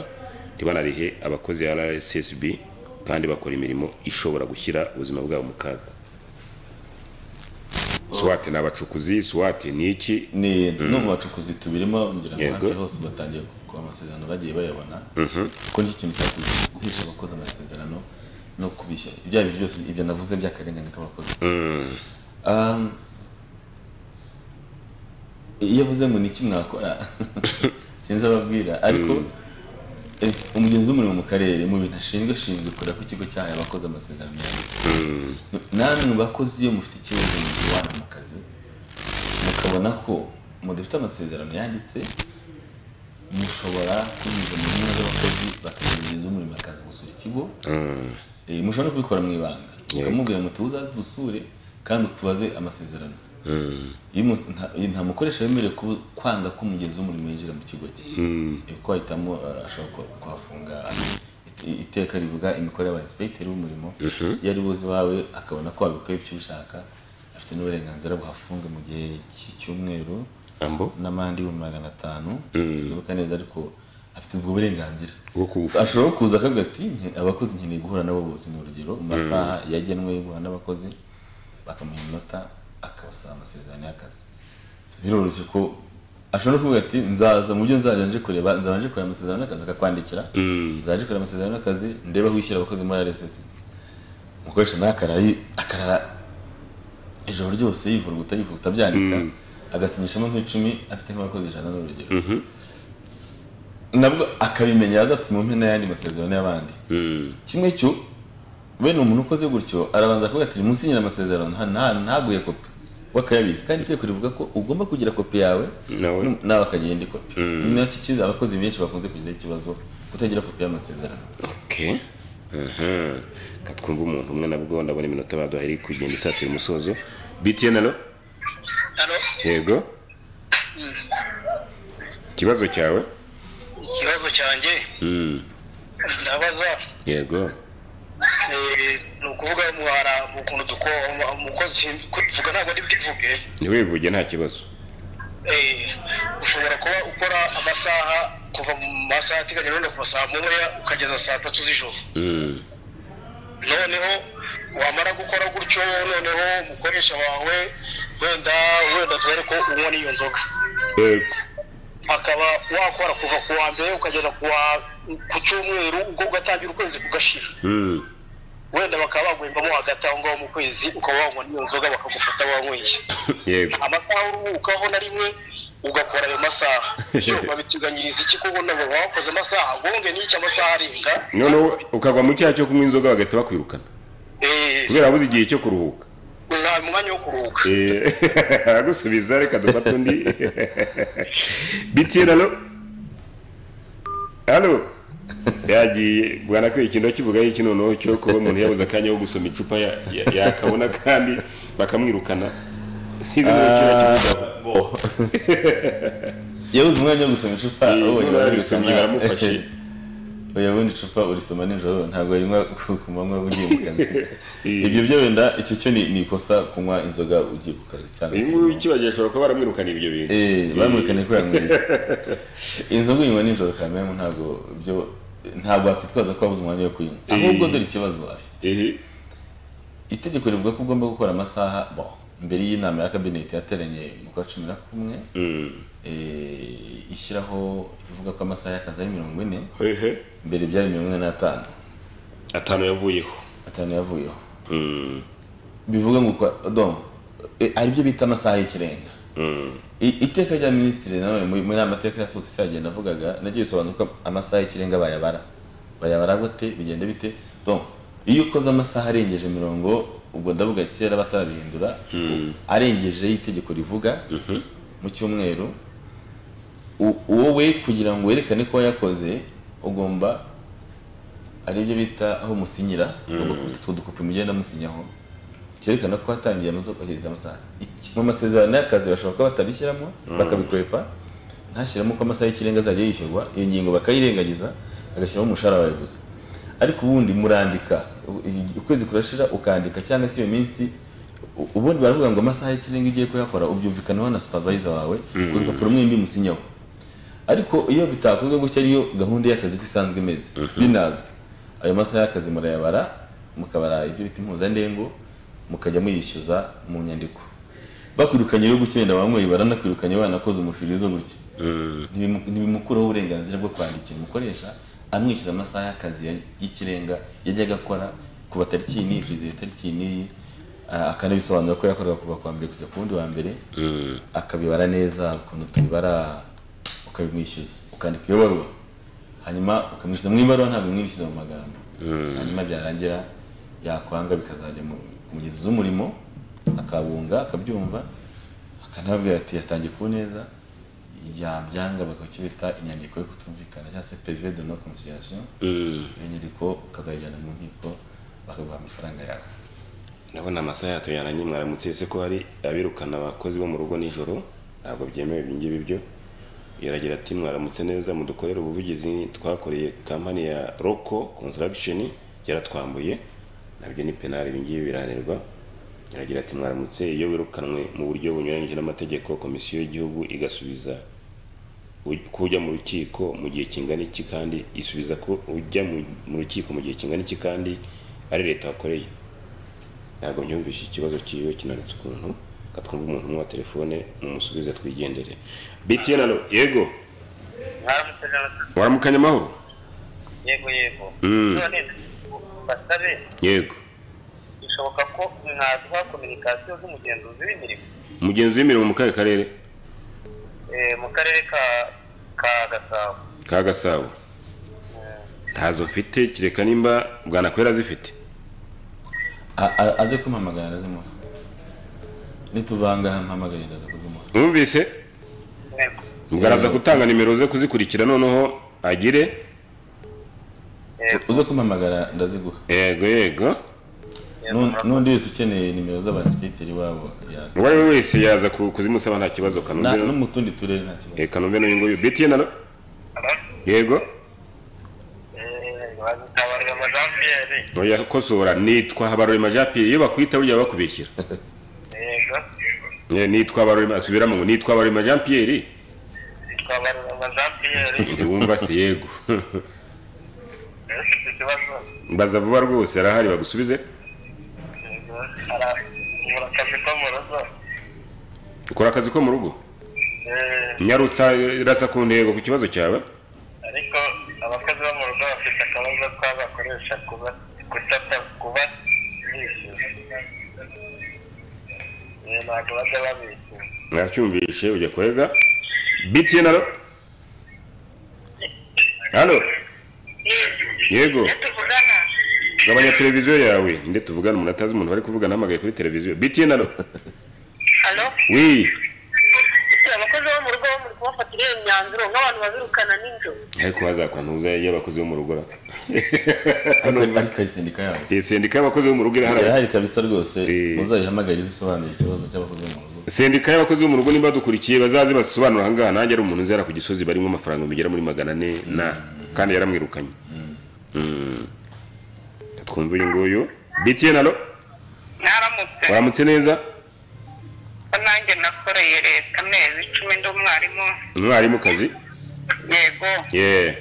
ntibanarihe abakozi ya rssb kandi bakora imirimo ishobora gushyira ubuzima bwabo mu kaga swate ni abacukuzi swate ni iki ni no mu bacukuzi tubirimo ngira ngo Yego. hafi hose batangiye kuba amasezerano bagiye bayabona kuko nicyo kintu cyatumye guhisha abakozi amasezerano no kubishyura ibya bintu byose ibyo navuze by'akarengane k'abakozi Um, iyo avuze ngo ni iki mwakora sinzi ababwira ariko ese umugenzi w'umurimo mu karere mu bintu ashinzwe ashinzwe kureba ko ikigo cyahaye abakozi amasezerano yanditse namwe mu bakozi iyo mufite ikibazo mu gihe iwanyu mu kazi mukabona ko mudafite amasezerano yanditse mushobora kunyuza mu ntumwa z'abakozi bakagenzura umurimo bakaza gusura ikigo Eh, mushobora no kubikora mu ibanga ukamubwira muti uzadusure kandi utubaze amasezerano Iyo umus- nta- nta mukoresha wemerewe kuba- kwanga ko umugenzi w'umurimo yinjira mu kigo cye Eh, kuko ahitamo eh, ashobora ku- kuhafunga it- iteka rivuga imikorere y'abainspekiteri b'umurimo iyo ari buze iwawe akabona ko wabikoye icyo ushaka afite n'uburenganzira buhafunga mu gihe cy'icyumweru ambo n'amande ibihumbi magana atanu sibibuka neza ariko afite ubwo burenganzira bwo kubu- So, ashobora kuza akavuga ati "Nke- abakozi nkeneye guhura nabo bose ni urugero mu masaha yagenwe yo guhura n'abakozi bakamuha iminota akabasaba amasezerano y'akazi So, biroroshye ko ashobora no kuvuga ati nzaza mu byo nzajya nje kureba nzaba nje kureba amasezerano y'akazi akakwandikira nzaje kureba amasezerano y'akazi ndeba aho wishyira abakozi muri RSSB umukoresha nawe akarara yi- akarara ijoro ryose yivuruguta yivuruguta byandika agasinyishamo nk'icumi afite nk'abakozi ijana n'urugero nabwo akabimenya yaza ati mu mpine y'ayandi masezerano y'abandi Mm, kimwe cyo bene umuntu ukoze gutyo arabanza akavuga ati nimusinyira amasezerano nta- nta- ntaguye kopi wakayabika kandi itegeko rivuga ko ugomba kugira kopi yawe Nawe. nu- nawe akagira indi kopi ni nacyo kiza abakozi benshi bakunze kugira ikibazo kutagira kopi y'amasezerano okay aha katwumva umuntu umwe nabwo ndabona iminota baduha iri kugenda isatira umusozo btn alo Hano yego ikibazo cyawe ikibazo cyanjye Mm, ndabaza yego eh, ni ukuvuga mu hara mu kuntu duko umukozi kwivuga ntabwo ari bwivuge ntiwivuge nta kibazo eh, ushobora kuba ukora amasaha kuva mu masaha ateganyijwe wenda kuva saa moya ukageza saa tatu z'ijoro Mm, noneho wamara gukora gutyo noneho umukoresha wawe wenda wenda tubare ko unywa n'iyo nzoga yego akaba wakora kuva ku wa mbere ukageza ku wa ku cyumweru ubwo ugatangira ukwezi kugashira Mm, wenda bakaba baguhembamo hagati aho ngaho mu kwezi ukaba wanywa n'iyo nzoga bakagufata wanyweye yego amasaha uruhukaho na rimwe ugakora ayo masaha iyo babiteganyiriza iki kuko ntabwo wakoze amasaha gonge n'icyo amasaha arenga noneho ukagwa mu cyaha cyo kunywa inzoga bagahita bakwirukana Eh, kubera wabuze igihe cyo kuruhuka nta mwanya wo kuruhuka Eh, aragusubiza reka dufate undi bitira no hano yagiye bwana ko ikintu kivuga y'iki noneho cyo kuba umuntu yabuze akanya ko gusoma icupa ya- ya- yakabona kandi bakamwirukana sinzi niba kiba kivuga yabuze umwanya wo gusoma icupa Eh, abonye none barabikana. barisomye baramufashe oya bundi icupa urisoma nijoro ntabwo rinywa ku ku manywa ugiye mu kazi Eh. ibyo byo wenda icyo cyo ni ni ikosa kunywa inzoga ugiye ku kazi cyangwa uyu se nguyu ukibagiye ashobora kuba baramwirukana ibyo bintu Eh, bamurikanye ko yanyweye inzoga uyinywa nijoro kamera ntabwo byo ntabwo wakwitwaza ko wabuze umwanya wo kuyinywa ahubwo dore ikibazo afite Eh, itegeko rivuga ko ugomba gukora amasaha bon mbere y'inama ya kabineti yateranye mu kwa cumi na kumwe mm, eh, ishyiraho ivuga ko amasaha y'akazi ari mirongo ine hehe, mbere byari mirongo ine n'atanu atanu yavuyeho atanu yavuyeho Mm, bivuga ngo ukora domo aribyo bita amasaha y'ikirenga mm. I- iteka rya minisitiri nanone muri muri aya mateka yasohotse cyagiye navugaga nagiye bisobanura ko amasaha y'ikirenga bayabara bayabara gute bigenda bite donc iyo ukoze amasaha arengeje mirongo ubwo ndavuga kera batarabihindura arengeje y'itegeko rivuga mu cyumweru u- wowe kugira ngo werekane ko wayakoze ugomba ari byo bita aho musinyira ugomba kubita utwo dukopi mugenda musinyaho cyerekana ko hatangiye amazo kwakiriza amasaha Iki- mu masezerano y'akazi bashobora kuba batabishyiramo bakabikwepa ntashyiramo ko amasaha y'ikirenga azajya yishyurwa iyo ngingo bakayirengagiza bagashyiramo umushahara wawe gusa ariko ubundi murandika u- i- ukwezi kurashira ukandika cyangwa se iyo minsi u- ubundi baravuga ngo amasaha y'ikirenga ugiye kuyakora ubyumvikanaho na supervisor wawe ku rupapuro mwembi musinyaho ariko iyo bitakozwe gutya ariyo gahunda y'akazi uko isanzwe imeze binazwi ayo masaha y'akazi murayabara mukabara ibyo bita impuzandengo mukajya muyishyuza mu nyandiko bakwirukanye rero gutya wenda banyweye baranakwirukanye banakoze umufirizo gutya Ntibimu- ntibimukuraho uburenganzira bwo kwandikira umukoresha amwishyuza amasaha y'akazi ya- y'ikirenga yajyaga akora kuva tariki iyi n'iyi kugeza iyo tariki iyi n'iyi a- akanabisobanura ko yakoraga kuva ku wa mbere kujya ku wundi wa mbere akabibara neza ukuntu tubibara ukabimwishyuza ukandika iyo baruwa hanyuma ukamwishyuza mu ibaruwa ntabwo umwishyuza mu magambo hanyuma byarangira yakwanga bikazajya mu ku mugenzi w'umurimo akabunga akabyumva akanababwira ati yatangiye ku neza yabyanga bakaba bita inyandiko yo kutumvikana cyangwa se peve de no conciliation Mm. iyo nyandiko ukazayijyana mu nkiko bakaguha amafaranga yawe ndabona amasaha yatuyana mwaramutse ese ko hari abirukana abakozi bo mu rugo nijoro ntabwo byemewe ibi ngibi byo yaragira ati mwaramutse neza mudukorere ubuvugizi twakoreye kampani ya roko construction yaratwambuye nabyo ni penali ibi ngibi birahanirwa yaragira ati mwaramutse iyo wirukanwe mu buryo bunyuranyije n'amategeko komisiyo y'igihugu igasubiza u- ko ujya mu rukiko mu gihe kingana iki kandi isubiza ko ujya mu- mu rukiko mu gihe kingana iki kandi ari leta wakoreye ntabwo myumvishe ikibazo cyiwe kinanutse ukuntu katwumva umuntu umwe wa telefone mumusubize twigendere btn alo yego mwaramutse neza waramukanye amahoro yego yego Mm. none basabe yego bishoboka ko mwaduha kominikasiyo z'umugenzuzi w'imirimo umugenzi w'imirimo mu kahe karere Eh, mu karere ka ka gasabo ka gasabo ntazo mfite kereka nimba bwanakwera azifite A- a- aze kumpamagara ndazimuha nituvanga mpamagare ndaza kuzimuha mwumvise Mwego. bwaraza gutanga nimero ze kuzikurikira noneho agire uze kumpamagara ndaziguha yego yego Yego, N'u- murakoze. n'undi wese ukeneye nimero z'abasipiteri wabo ya- uwo ari we wese yaza ku- kuzimusaba nta kibazo na- kanombe no mu tundi turere nta eh, kibazo kanombe n'uyu nguyu btn alo yego Eh, Habarurema Jean Pierre oya kosora nitwa habarurema jean pierre iyo bakwita burya bakubeshyira yego Eh, nitwa barurema asubiramo ngo nitwa barurema jean pierre twabarurema Jean Pierre wumva se yego Eh, ufite ikibazo mbaza vuba rwose arahari bagusubize yego Ara- ubura akazi ko mu rugo ukora akazi ko mu rugo Eh, nyarutsa eh, rasa ku ntego ku kibazo cyawe ariko abakozi bo mu rugo bafite akabazo ko bakoresha kuba kutata kuba ntabwo bajya babeshya mwacyumvishe ujya kurega btn alo alo yego gabanya televiziyo yawe nde tuvugana umuntu atazi umuntu bari kuvugana hamagaye kuri televiziyo btn alo halo wi abakozi bo mu rugo bo muri kubafatira iyo myanzuro nk'abantu babirukana nijoro ariko hazakwantuza y'abakozi bo mu rugo ra ariko ari kayisendika yabo iyi sendika y'abakozi bo mu rugo irahari irahari kabisa rwose Eh. muzayihamagare izisobanuye ikibazo cy'abakozi bo mu rugo sendika y'abakozi bo mu rugo niba badukurikiye bazaze basobanura ahangaha nanjye ari umuntu uzera ku gisozi barimo amafaranga bigera muri magana ane na kandi yaramwirukanye Mm. twumva uyu nguyu btn alo mwaramutse waramutse neza ko nanjye nakoreye leta amezi icumi ndi umwarimu umwarimukazi yego ye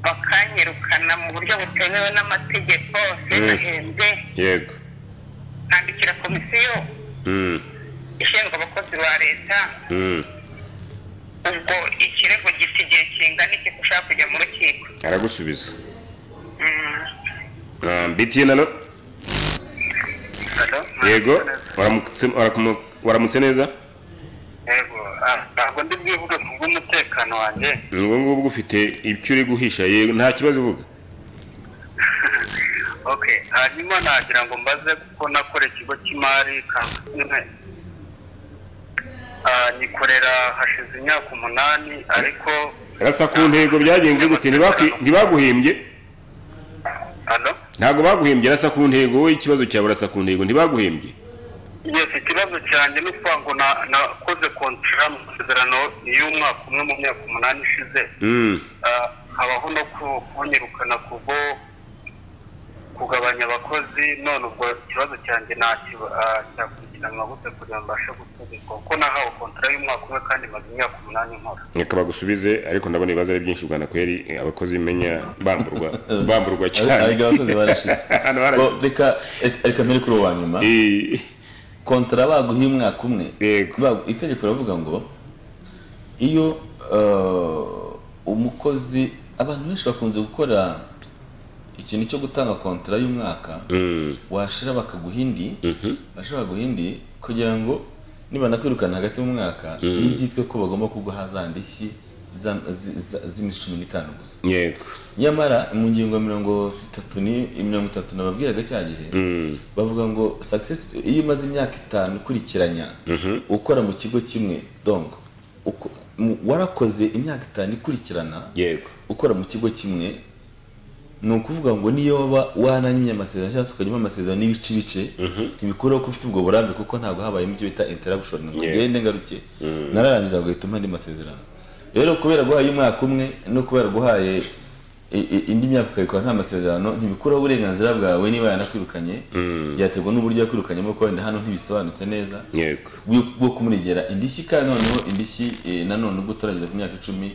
bakanyirukana mu buryo butemewe n'amategeko sinahembwe yego nkandikira komisiyo Mm. ishinzwe abakozi ba leta Mm. ubwo ikirego gifite igihe kingana iki ko ushaka kujya mu rukiko aragusubiza Ah, btn alo yego waramutse- warakumu- waramutse neza yego ah, ntabwo ndi bwivuge ku bw'umutekano wanjye ni ubwo ngubwo ufite ibyo uri guhisha yego nta kibazo uvuga ok hanyuma nagira ngo mbaze kuko nakora ikigo cy'imari kampani Ah, nyikorera hashize imyaka umunani ariko rasa ku ntego byagenze gute Ntibakwi- ntibaguhembye hano ntabwo baguhembye rasa ku ntego wowe ikibazo cyawe rasa ku ntego ntibaguhembye yes ikibazo cyanjye ni ukuvuga ngo na- nakoze kontara mu masezerano y'umwaka umwe mu myaka umunani ishize Mm, Ah, habaho no ku- kunyirukana kubwo kugabanya abakozi none ubwo ikibazo cyanjye ntacyo cyakurikiranwa gute kugira ngo mbashe gusubizwa kuko nahawe kontara y'umwaka umwe kandi maze imyaka umunani nkora reka bagusubize ariko ndabona ibibazo ari byinshi ugana kweri eh, abakozi menya bamburwa bamburwa cyane ariko abakozi barashize Hano Bo, barashize. reka reka mpere kuri uwo wa nyuma Eh, kontara baguha umwaka umwe Yego. Bagu- itegeko riravuga ngo iyo eh, umukozi abantu benshi bakunze gukora ikintu cyo gutanga kontara y'umwaka mm, washira bakaguha indi bashira bakaguha indi kugira ngo nibanakwirukana hagati y'umwaka ntizitwe ko bagomba kuguha za ndishyi za- zi- za- z'iminsi cumi n'itanu gusa yego nyamara mu ngingo mirongo itatu ni mirongo itatu nababwiraga cya gihe Mm, bavuga ngo success iyo umaze imyaka itanu ukurikiranya Mhm. ukora mu kigo kimwe donc uko- mu- warakoze imyaka itanu ikurikirana yego ukora mu kigo kimwe ni ukuvuga ngo niyo waba wananyimye amasezerano cyangwa se ukanyuma amasezerano n'ibice ibice ntibikuraho ko ufite ubwo burambe kuko ntabwo habayemo ibyo bita interruption ngo Yeah. ugende ngaruke nararangiza ngo uhita umpa andi masezerano rero kubera guhaye umwaka umwe no kubera guhaye i- i- indi myaka ukayikora nta masezerano ntibikuraho uburenganzira bwawe niba yanakwirukanye byaterwa n'uburyo yakwirukanyemo kuko wenda hano ntibisobanutse neza yego bwo- bwo kumuregera indishyi kandi noneho indishyi eh, nanone ubwo utarageza ku myaka icumi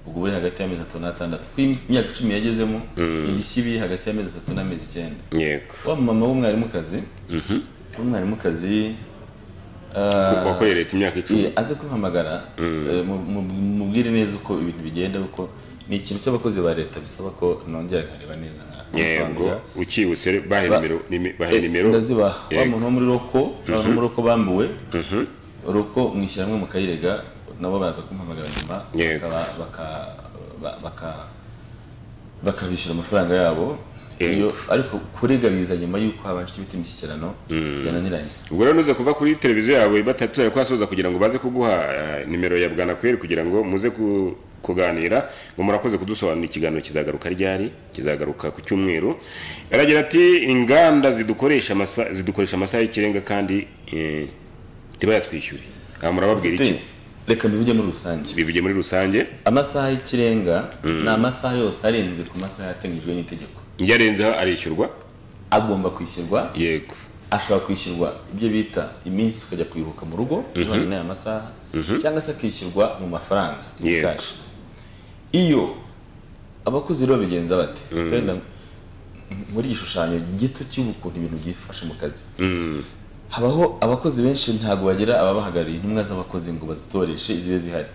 ubwo buri hagati y'amezi atatu n'atandatu kuko imyaka icumi yagezemo indishyi ibi hagati y'amezi atatu n'amezi icyenda yego wa mama w'umwarimukazi w'umwarimukazi Ku- ah, wakoreye leta imyaka icumi eh, aze kumpamagara eh, mu- mu- mubwire neza uko ibintu bigenda kuko ni ikintu cy'abakozi ba leta bisaba ko nongera nkareba neza yego nkamusobanurira ukibutse bahe Ba- nimero nime- bahe Eh, nimero ndazibaha wa Yego. muntu wo muri roko abantu bo muri roko bambuwe roko mu ishyirahamwe mu kayirega nabo baza kumpamagara nyuma Yego. bakaba- baka- ba- baka- bakabishyura amafaranga yabo Yego. iyo ariko kurega biza nyuma y'uko habanje ibiti imishyikirano yananiranye ubwo rero nuza kuva kuri televiziyo yawe batatu bari kuhasoza kugira ngo baze kuguha eh, nimero ya bwanakweri kugira ngo muze ku- kuganira ngo murakoze kudusobanurira ikiganiro kizagaruka ryari kizagaruka ku cyumweru aragira ati inganda zidukoresha amasa- zidukoresha amasaha y'ikirenga kandi eh, ntibayatwishyure aha murababwira iki reka mbivuge muri rusange bivuge muri rusange amasaha y'ikirenga ni amasaha yose arenze ku masaha yateganyijwe n'itegeko iyo arenzeho arishyurwa agomba kwishyurwa yego ashobora kwishyurwa ibyo bita iminsi ukajya kuyiruhuka mu rugo bivanye n'aya masaha cyangwa se akishyurwa mu mafaranga in Yego. cash. iyo abakozi rero babigenza bate Wenda muri igishushanyo gito cy'ukuntu ibintu byifashe mu kazi habaho abakozi benshi ntabwo bagira ababahagarariye intumwa z'abakozi ngo bazitoreshe zibe zihari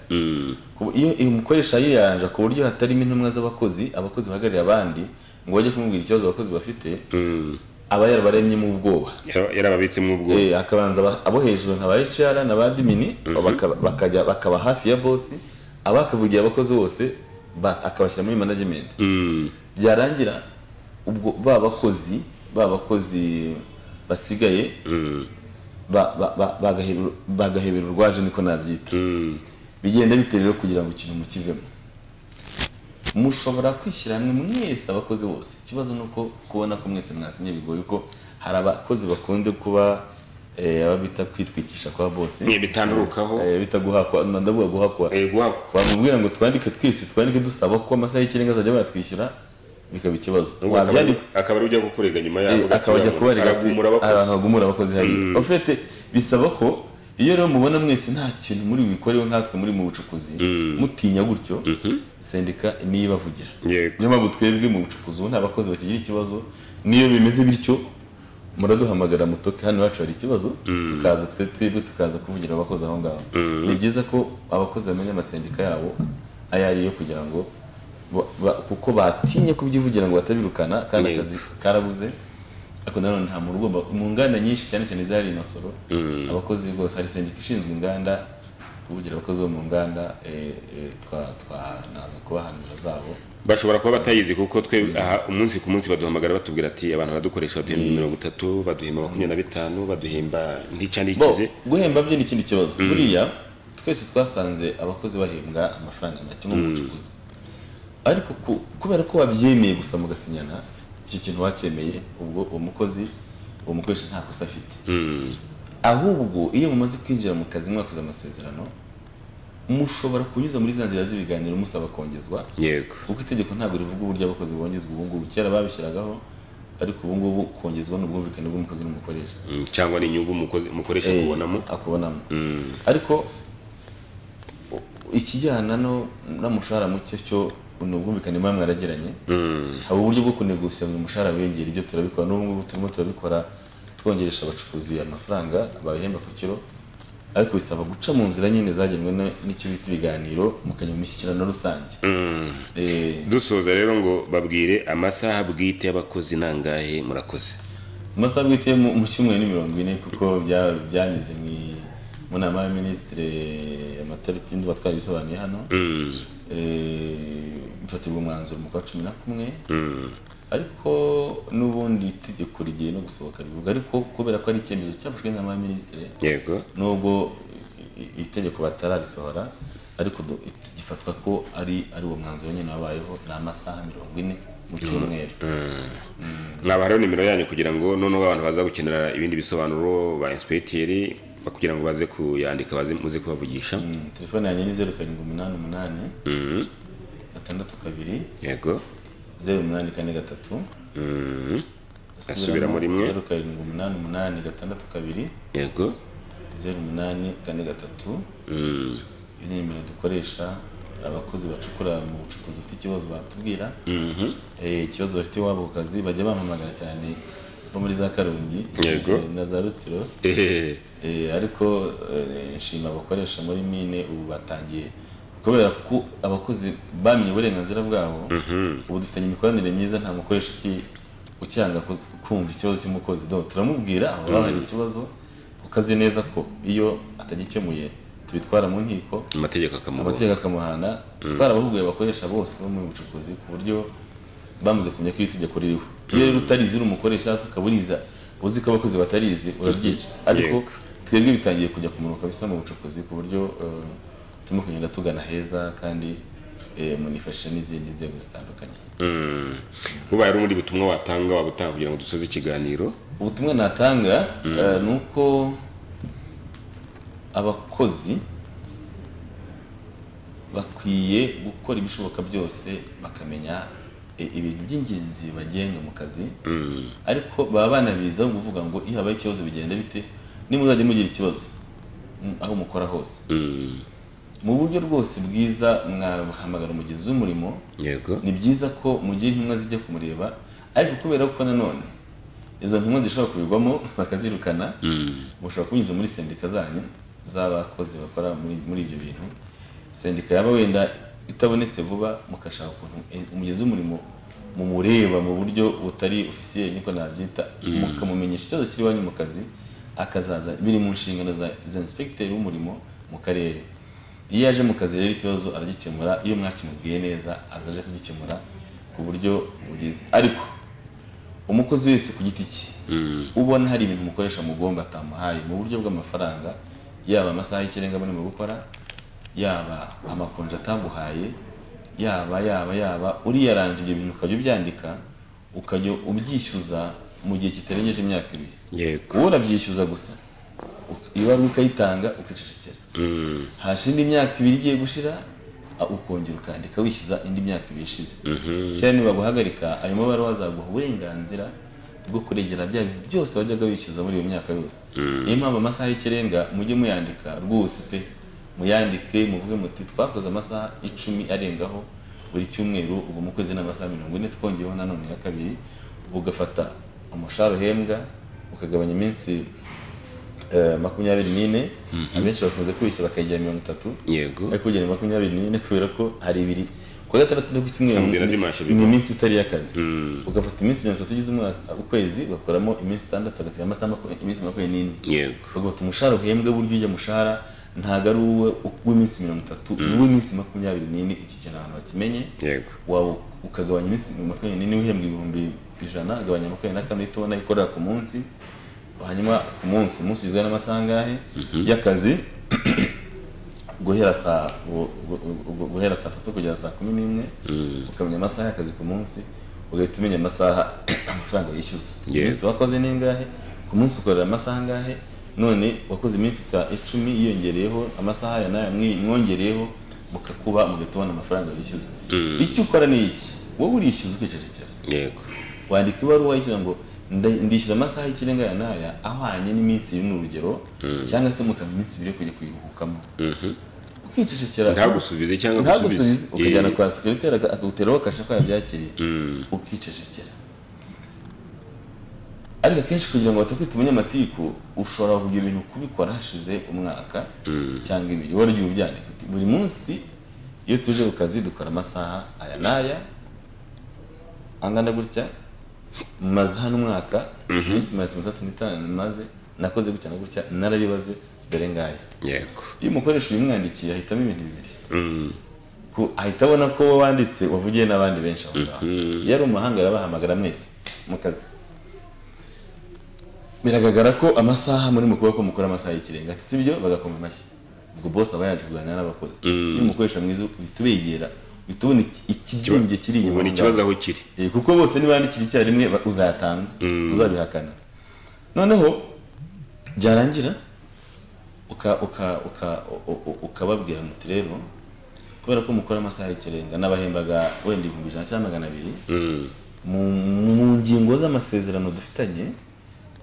Kubu- iyo iyo umukoresha yiyanja ku buryo hatarimo intumwa z'abakozi abakozi bahagarariye abandi ngo bajye kumubwira ikibazo abakozi bafite aba yarabaremyemo ubwoba Yara- yarababitsemo ubwo Eh, hakabanza aba- abo hejuru nka ba HR n'aba admin baka- bakajya bakaba hafi ya boss abakavugiye abakozi bose ba- akabashyira muri management Mm, byarangira ubwo ba bakozi ba bakozi basigaye mm, ba- ba- ba- bagahebera- bagahebera urwaje niko nabyita mm, bigenda bitera rero kugira ngo ikintu mukivemo mushobora kwishyira hamwe mwese abakozi bose ikibazo ni uko kubona ko mwese mwasinye bigoye ko hari abakozi bakunze kuba eh, aba bita kwitwikisha kwa bose Eh, bitandurukaho. Eh, bita guhakwa ndavuga guhakwa Eh, guhakwa. wamubwira ngo twandike twese twandike dusaba ko amasaha y'ikirenga azajya batwishyura bikaba ikibazo Ubwo akaba ari- wabyandika akaba ari ujya kukurega nyuma Eh, yabo akaba ajya kuba aragumura abakozi abantu bagumura abakozi hariya ofete bisaba ko iyo rero mubona mwese nta kintu muri bikoreho nkatwe muri mu bucukuzi mutinya gutyo sendika niyibavugira Yego. niyo mpamvu twebwe mu bucukuzi ubu nta bakozi bakigira ikibazo n'iyo bimeze bityo muraduhamagara mutoke hano iwacu hari ikibazo tukaza twe twebwe tukaza kuvugira abakozi aho ngaho ni byiza ko abakozi bamenya amasendika yabo ayo ari yo kugira ngo ba- ba- kuko batinye kubyivugira ngo batabirukana kandi Yego. akazi karabuze ariko nanone nta muntu ugomba mu nganda nyinshi cyane cyane zari masoro abakozi rwose hari sendika ishinzwe inganda kuvugira abakozi bo mu nganda eh, eh, twa- twanaza kubaha nimero zabo bashobora kuba batayizi kuko twe aha umunsi ku munsi baduhamagara batubwira ati abantu baradukoresha baduhimba mirongo itatu baduhimba makumyabiri na bitanu baduhimba ntica bo ntikize guhemba byo ni ikindi kibazo buriya twese twasanze abakozi bahembwa amafaranga make nko mu bucukuzi ariko ku- kubera ko wabyemeye gusa mugasinyana icyo kintu wacyemeye ubwo uwo mukozi uwo mukoresha nta kosa afite Mm, ahubwo iyo mumaze kwinjira mu kazi mwakoze amasezerano mushobora kunyuza muri za nzira z'ibiganiro musaba kongezwa yego kuko itegeko ntabwo rivuga uburyo abakozi bongezwa ubu ngubu kera babishyiragaho ariko ubu ngubu kongezwa ni ubwumvikane bw'umukozi n'umukoresha Mm, cyangwa ni inyungu umukozi- umukoresha Eh, kubonamo akubonamo Mm, ariko u- ikijyana no n'umushahara muke cyo ni ubwumvikane muba mwaragiranye mm, haba uburyo bwo kunegusiya ngo umushahara wiyongere ibyo turabikora n'ubu ngubu turimo turabikora twongeresha abacukuzi amafaranga babihemba ku kiro ariko bisaba guca mu nzira nyine zagenwe na- n'icyo bita ibiganiro mukajya mu mishyikirano rusange Eh, dusoza rero ngo babwire amasaha bwite y'abakozi ni angahe murakoze mu masaha bwite mu mu cyumweru ni mirongo ine kuko bya- byanyuze mu i- mu nama ya minisitire amatariki ndumva twarabisobanuye hano Mm, eh, ifatirwa umwanzuro mu kwa cumi na kumwe mm, ariko n'ubundi itegeko rigiye no gusohoka rivuga ariko kubera ko ari icyemezo cyafashwe n'inama ya minisitiri yego nubwo i- i- itegeko batararisohora ariko du- it- gifatwa ko ari ari uwo mwanzuro nyine wabayeho ni amasaha mirongo ine mu cyumweru mwaba hariho nimero yanyu kugira ngo noneho abantu baza gukenera ibindi bisobanuro ba inspecteur kugira ngo baze kuyandika baze muze kubavugisha Mm, telefone yanjye ni zeru karindwi umunani umunani Mm, gatandatu kabiri yego zeru umunani kane gatatu Mm, Asubiramo rimwe. zeru karindwi umunani umunani gatandatu kabiri yego zeru umunani kane gatatu Mm, iyi ni nimero dukoresha abakozi bacukura mu bucukuzi bafite ikibazo batubwira mhm. Eh, ikibazo bafite iwabo ku kazi bajya bampamagara cyane bo muri za karongi Yego. eh, na za rutsiro Eh, Eh, ariko eh, nshima abakoresha muri mine ubu batangiye kubera ko abakozi bamenye uburenganzira bwabo ubu dufitanye imikoranire myiza nta mukoresha uki- ucyanga ku- kumva ikibazo cy'umukozi do turamubwira aho haba hari ikibazo ukazi neza ko iyo atagikemuye tubitwara mu nkiko amategeko akamubaho amategeko akamuhana twarabahuguye abakoresha bose bo mu bucukuzi ku buryo bamaze kumenya ko iri tegeko ririho iyo rero utarizi uri umukoresha hasi ukaburiza uzi ko abakozi batarizi uraryica ariko Yego. twebwe bitangiye kujya kumunuka bisa mu bucukuzi ku buryo eh, turimo kugenda tugana heza kandi eh, munifashisha n'izindi nzego zitandukanye Mm. bubaye ari ubundi butumwa watanga waba utanga kugira ngo dusoze ikiganiro ubutumwa natanga eh, ni uko abakozi bakwiye gukora ibishoboka byose bakamenya eh, ibintu by'ingenzi bibagenga mu kazi ariko baba banabiza kuvuga ngo iyo habaye ikibazo bigenda bite nimuzajya mugira ikibazo mm, aho mukora hose Mm, mu buryo rwose bwiza mwahamagara umugenzi w'umurimo yego ni byiza ko mu gihe intumwa zijya kumureba ariko kubera ko nanone izo ntumwa zishobora kubigwamo bakazirukana Mm, mushobora kubinyuza muri sendika zanyu z'abakozi bakora muri, muri ibyo bintu sendika yaba wenda itabonetse vuba mugashaka ukuntu eh, umugenzi w'umurimo mumureba mu buryo butari ofisiye niko nabyita mukamumenyesha ikibazo kiri iwanyu mu kazi akazaza biri mu nshingano za za inspekiteri w'umurimo mu karere iyo yaje mu kazi rero ikibazo aragikemura iyo mwakimubwiye neza azaje kugikemura ku buryo bugize ariko umukozi wese ku giti cye ubona hari ibintu umukoresha mugomba atamuhaye mu buryo bw'amafaranga yaba amasaha y'ikirenga muri mu gukora yaba amakonje ataguhaye yaba yaba yaba uriyaranje ibyo bintu ukajya ubyandika ukajya ubyishyuza mu gihe kitarengeje imyaka ibiri yego wowe urabyishyuza gusa uk- ibaruwa ukayitanga ukicecekera hashize indi myaka ibiri igiye gushira a- ukongera ukandika wishyuza indi myaka ibiri ishize cyane nibaguhagarika ayo mabaruwa azaguha uburenganzira bwo kurengera bya bintu byose wajyaga wishyuza muri iyo myaka yose niyo mpamvu amasaha y'ikirenga mujye muyandika rwose pe muyandike muvuge muti twakoze amasaha icumi arengaho buri cyumweru ubu mu kwezi ni amasaha mirongo ine twongeyeho nanone ya kabiri ugafata umushahara uhembwa ukagabanya iminsi eh, makumyabiri n'ine abenshi bakunze kubishya bakayigira mirongo itatu yego ariko kugera muri makumyabiri n'ine kubera ko hari ibiri ku wa gatandatu no ku Samedi cyumweru na dimanche ni- ni biba. iminsi itari iy'akazi ugafata iminsi mirongo itatu igize umwaka ukwezi ugakoramo iminsi itandatu ugasiga amasaha maku- iminsi makumyabiri n'ine yego bagafata umushahara uhembwa buryo ujya mushahara ntabwo ari uwe w'iminsi mirongo itatu ni uw'iminsi makumyabiri n'ine iki kintu abantu bakimenye yego wawe ukagabanya iminsi makumyabiri n'ine uhembwa ibihumbi ijana agabanya makumyabiri na kane uhita ubona ikorera ku munsi hanyuma ku munsi umunsi ugizwe n'amasaha angahe y'akazi guhera saa gu- gu- gu- guhera saa tatu kugera saa kumi n'imwe ukamenya amasaha y'akazi ku munsi ugahita umenya amasaha amafaranga yishyuza Yes. iminsi wakoze ni ingahe ku munsi ukorera amasaha angahe none wakoze iminsi ita- icumi yiyongereyeho amasaha aya n'aya mwi- mwongereyeho mukakuba mugahita ubona amafaranga yishyuza icyo ukora ni iki wowe urishyuza ukicecekera yego wandika ibaruwa yishyura ngo nda- ndishyura amasaha y'ikirenga aya n'aya ahwanye n'iminsi iri ni urugero cyangwa se mukamenya iminsi ibiri yo kujya kuyiruhukamo ukicecekera ntagusubize cyangwa ntagusubize agusubize. ukajyana Eh, kwa sekiriteri akaguteraho kasha ko yabyakiriye ukicecekera ariko akenshi kugira ngo batakwita umunyamatiku ushobora kugira ibintu kubikora hashize umwaka cyangwa ibiri waryo ubyandika uti buri munsi iyo tuje ku kazi dukora amasaha aya n'aya angana gutya maze hano umwaka iminsi mirongo itatu n'itatu n'itanu maze nakoze gutya na gutya narabibaze dore ngaya yego iyo umukoresha ubimwandikiye ahitamo ibintu bibiri Mm, ko ahita abona ko wowe wanditse wavugiye n'abandi benshi aho ngaho iyo ari umuhanga arabahamagara mwese mu kazi biragaragara ko amasaha muri mukuboko ko mukora amasaha y'ikirenga ati sibyo bagakoma amashyi ubwo bose aba yaje kuganira n'abakozi iyo umukoresha mwiza uhita ubegera uhita ubona iki- ikibyimbye kiri inyuma ubona aho ikibazo ngaho. aho kiri Eh, kuko bose nibandikira icyarimwe ba- uzatanga uzabihakana noneho byarangira uka- uka- uka- u- u- ukababwira muti rero kubera ko mukora amasaha y'ikirenga n'abahembaga wenda ibihumbi ijana cyangwa magana abiri Mm, mu- mu ngingo z'amasezerano dufitanye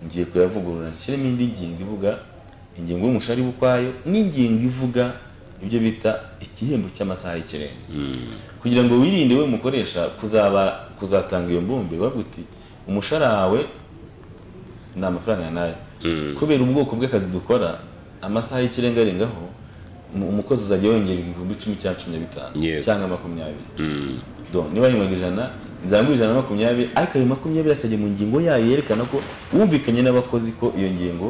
ngiye kuyavugurura nshyiremo indi ngingo ivuga ingingo y'umushahara iba ukwayo n'ingingo ivuga ibyo bita igihembo cy'amasaha y'ikirenga kugira ngo wirinde we mukoresha kuzaba kuzatanga iyo mbumbe bavuga uti umushahara wawe ni amafaranga nayo kubera ubwoko bw'akazi dukora amasaha y'ikirenga arengaho umu- umukozi azajya yongererwa ibihumbi icumi cyangwa cumi na bitanu Yego. cyangwa makumyabiri mm, donc niba yimwaga ijana nzamugura ijana na makumyabiri ariko ayo makumyabiri akajya mu ngingo yayo yerekana ko wumvikanye n'abakozi ko iyo ngingo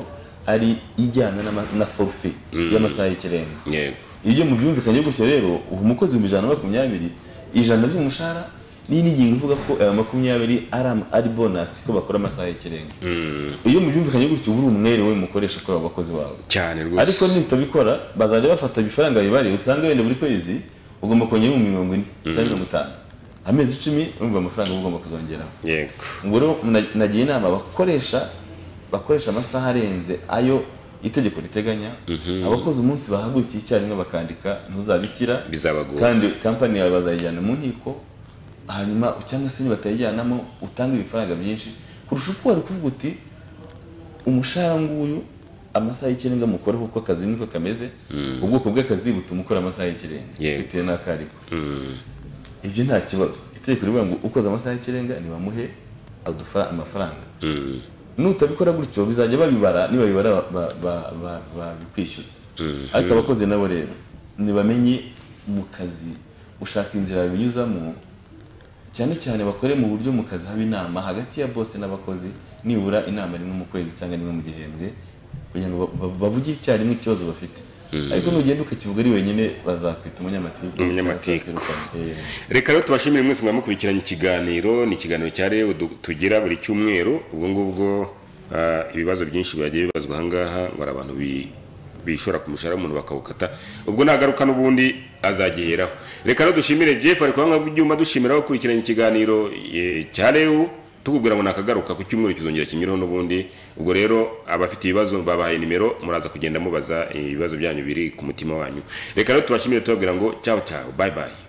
ari ijyana n'ama- na forufe y'amasaha y'ikirenga yego ibyo mu byumvikanye gutyo rero uha umukozi ibihumbi ijana na makumyabiri ijana ry'umushahara n'indi ngingo ivuga ko ayo makumyabiri ari am- ari bonasi ko bakora amasaha y'ikirenga iyo mu byumvikanye gutyo uba uri umwere we mukoresha kuri abo bakozi bawe cyane ariko rwose nitabikora bazajya bafata ibifaranga bibariye usanga wenda buri kwezi ugomba kongera mu mirongo ine cyangwa mirongo itanu amezi icumi urumva amafaranga uba ugomba kuzongeraho yego ubwo rero na- nagira inama abakoresha bakoresha amasaha arenze ayo itegeko riteganya abakoze umunsi bahagurukiye icyarimwe bakandika ntuzabikira Bizabagora. kandi kampani yawe bazayijyana mu nkiko hanyuma cyangwa se nibatayijyanamo utanga ibifaranga byinshi kurusha uko wari kuvuga uti umushahara nguyu amasaha y'ikirenga mukoraho uko akazi niko kameze ubwoko bw'akazi butuma ukora amasaha y'ikirenga Yego. bitewe n'ako ariko ibyo nta kibazo itegeko rivuga ngo ukoze amasaha y'ikirenga ntibamuhe adufara amafaranga nutabikora gutyo bizajya babibara nibabibara ba- ba- ba- ba- babikwishyuza ariko abakozi nabo rero ntibamenye mu kazi ushaka inzira babinyuzamo cyane cyane bakore mu buryo mu kazi haba inama hagati ya bose n'abakozi nibura inama rimwe mu kwezi cyangwa rimwe mu gihembwe kugira ngo ba- ba- bavuge icyarimwe ikibazo bafite ariko nugenda ukakivuga ari wenyine bazakwita umunyamatiku cyangwa Umunyamatiku. se bakirukana. Eh, reka rero tubashimire mwese mwamukurikiranye ikiganiro ni ikiganiro cya rebu du- tugira buri cyumweru ubwo ngubwo ah, ibibazo byinshi byagiye bibazwa ahangaha ngo hari abantu bi- bishora ku mushahara w'umuntu bakawukata ubwo nagaruka n'ubundi azagiheraho reka rero dushimire jeff ari kubanga byuma dushimira gukurikiranya ikiganiro eh, cya rebu tukubwira ngo nakagaruka ku cyumweru kizongera kinyureho n'ubundi ubwo rero abafite ibibazo babahaye nimero muraza kugenda mubaza eh, ibibazo byanyu biri ku mutima wanyu reka rero tubashimire tubabwira ngo cyawe cyawe bye bye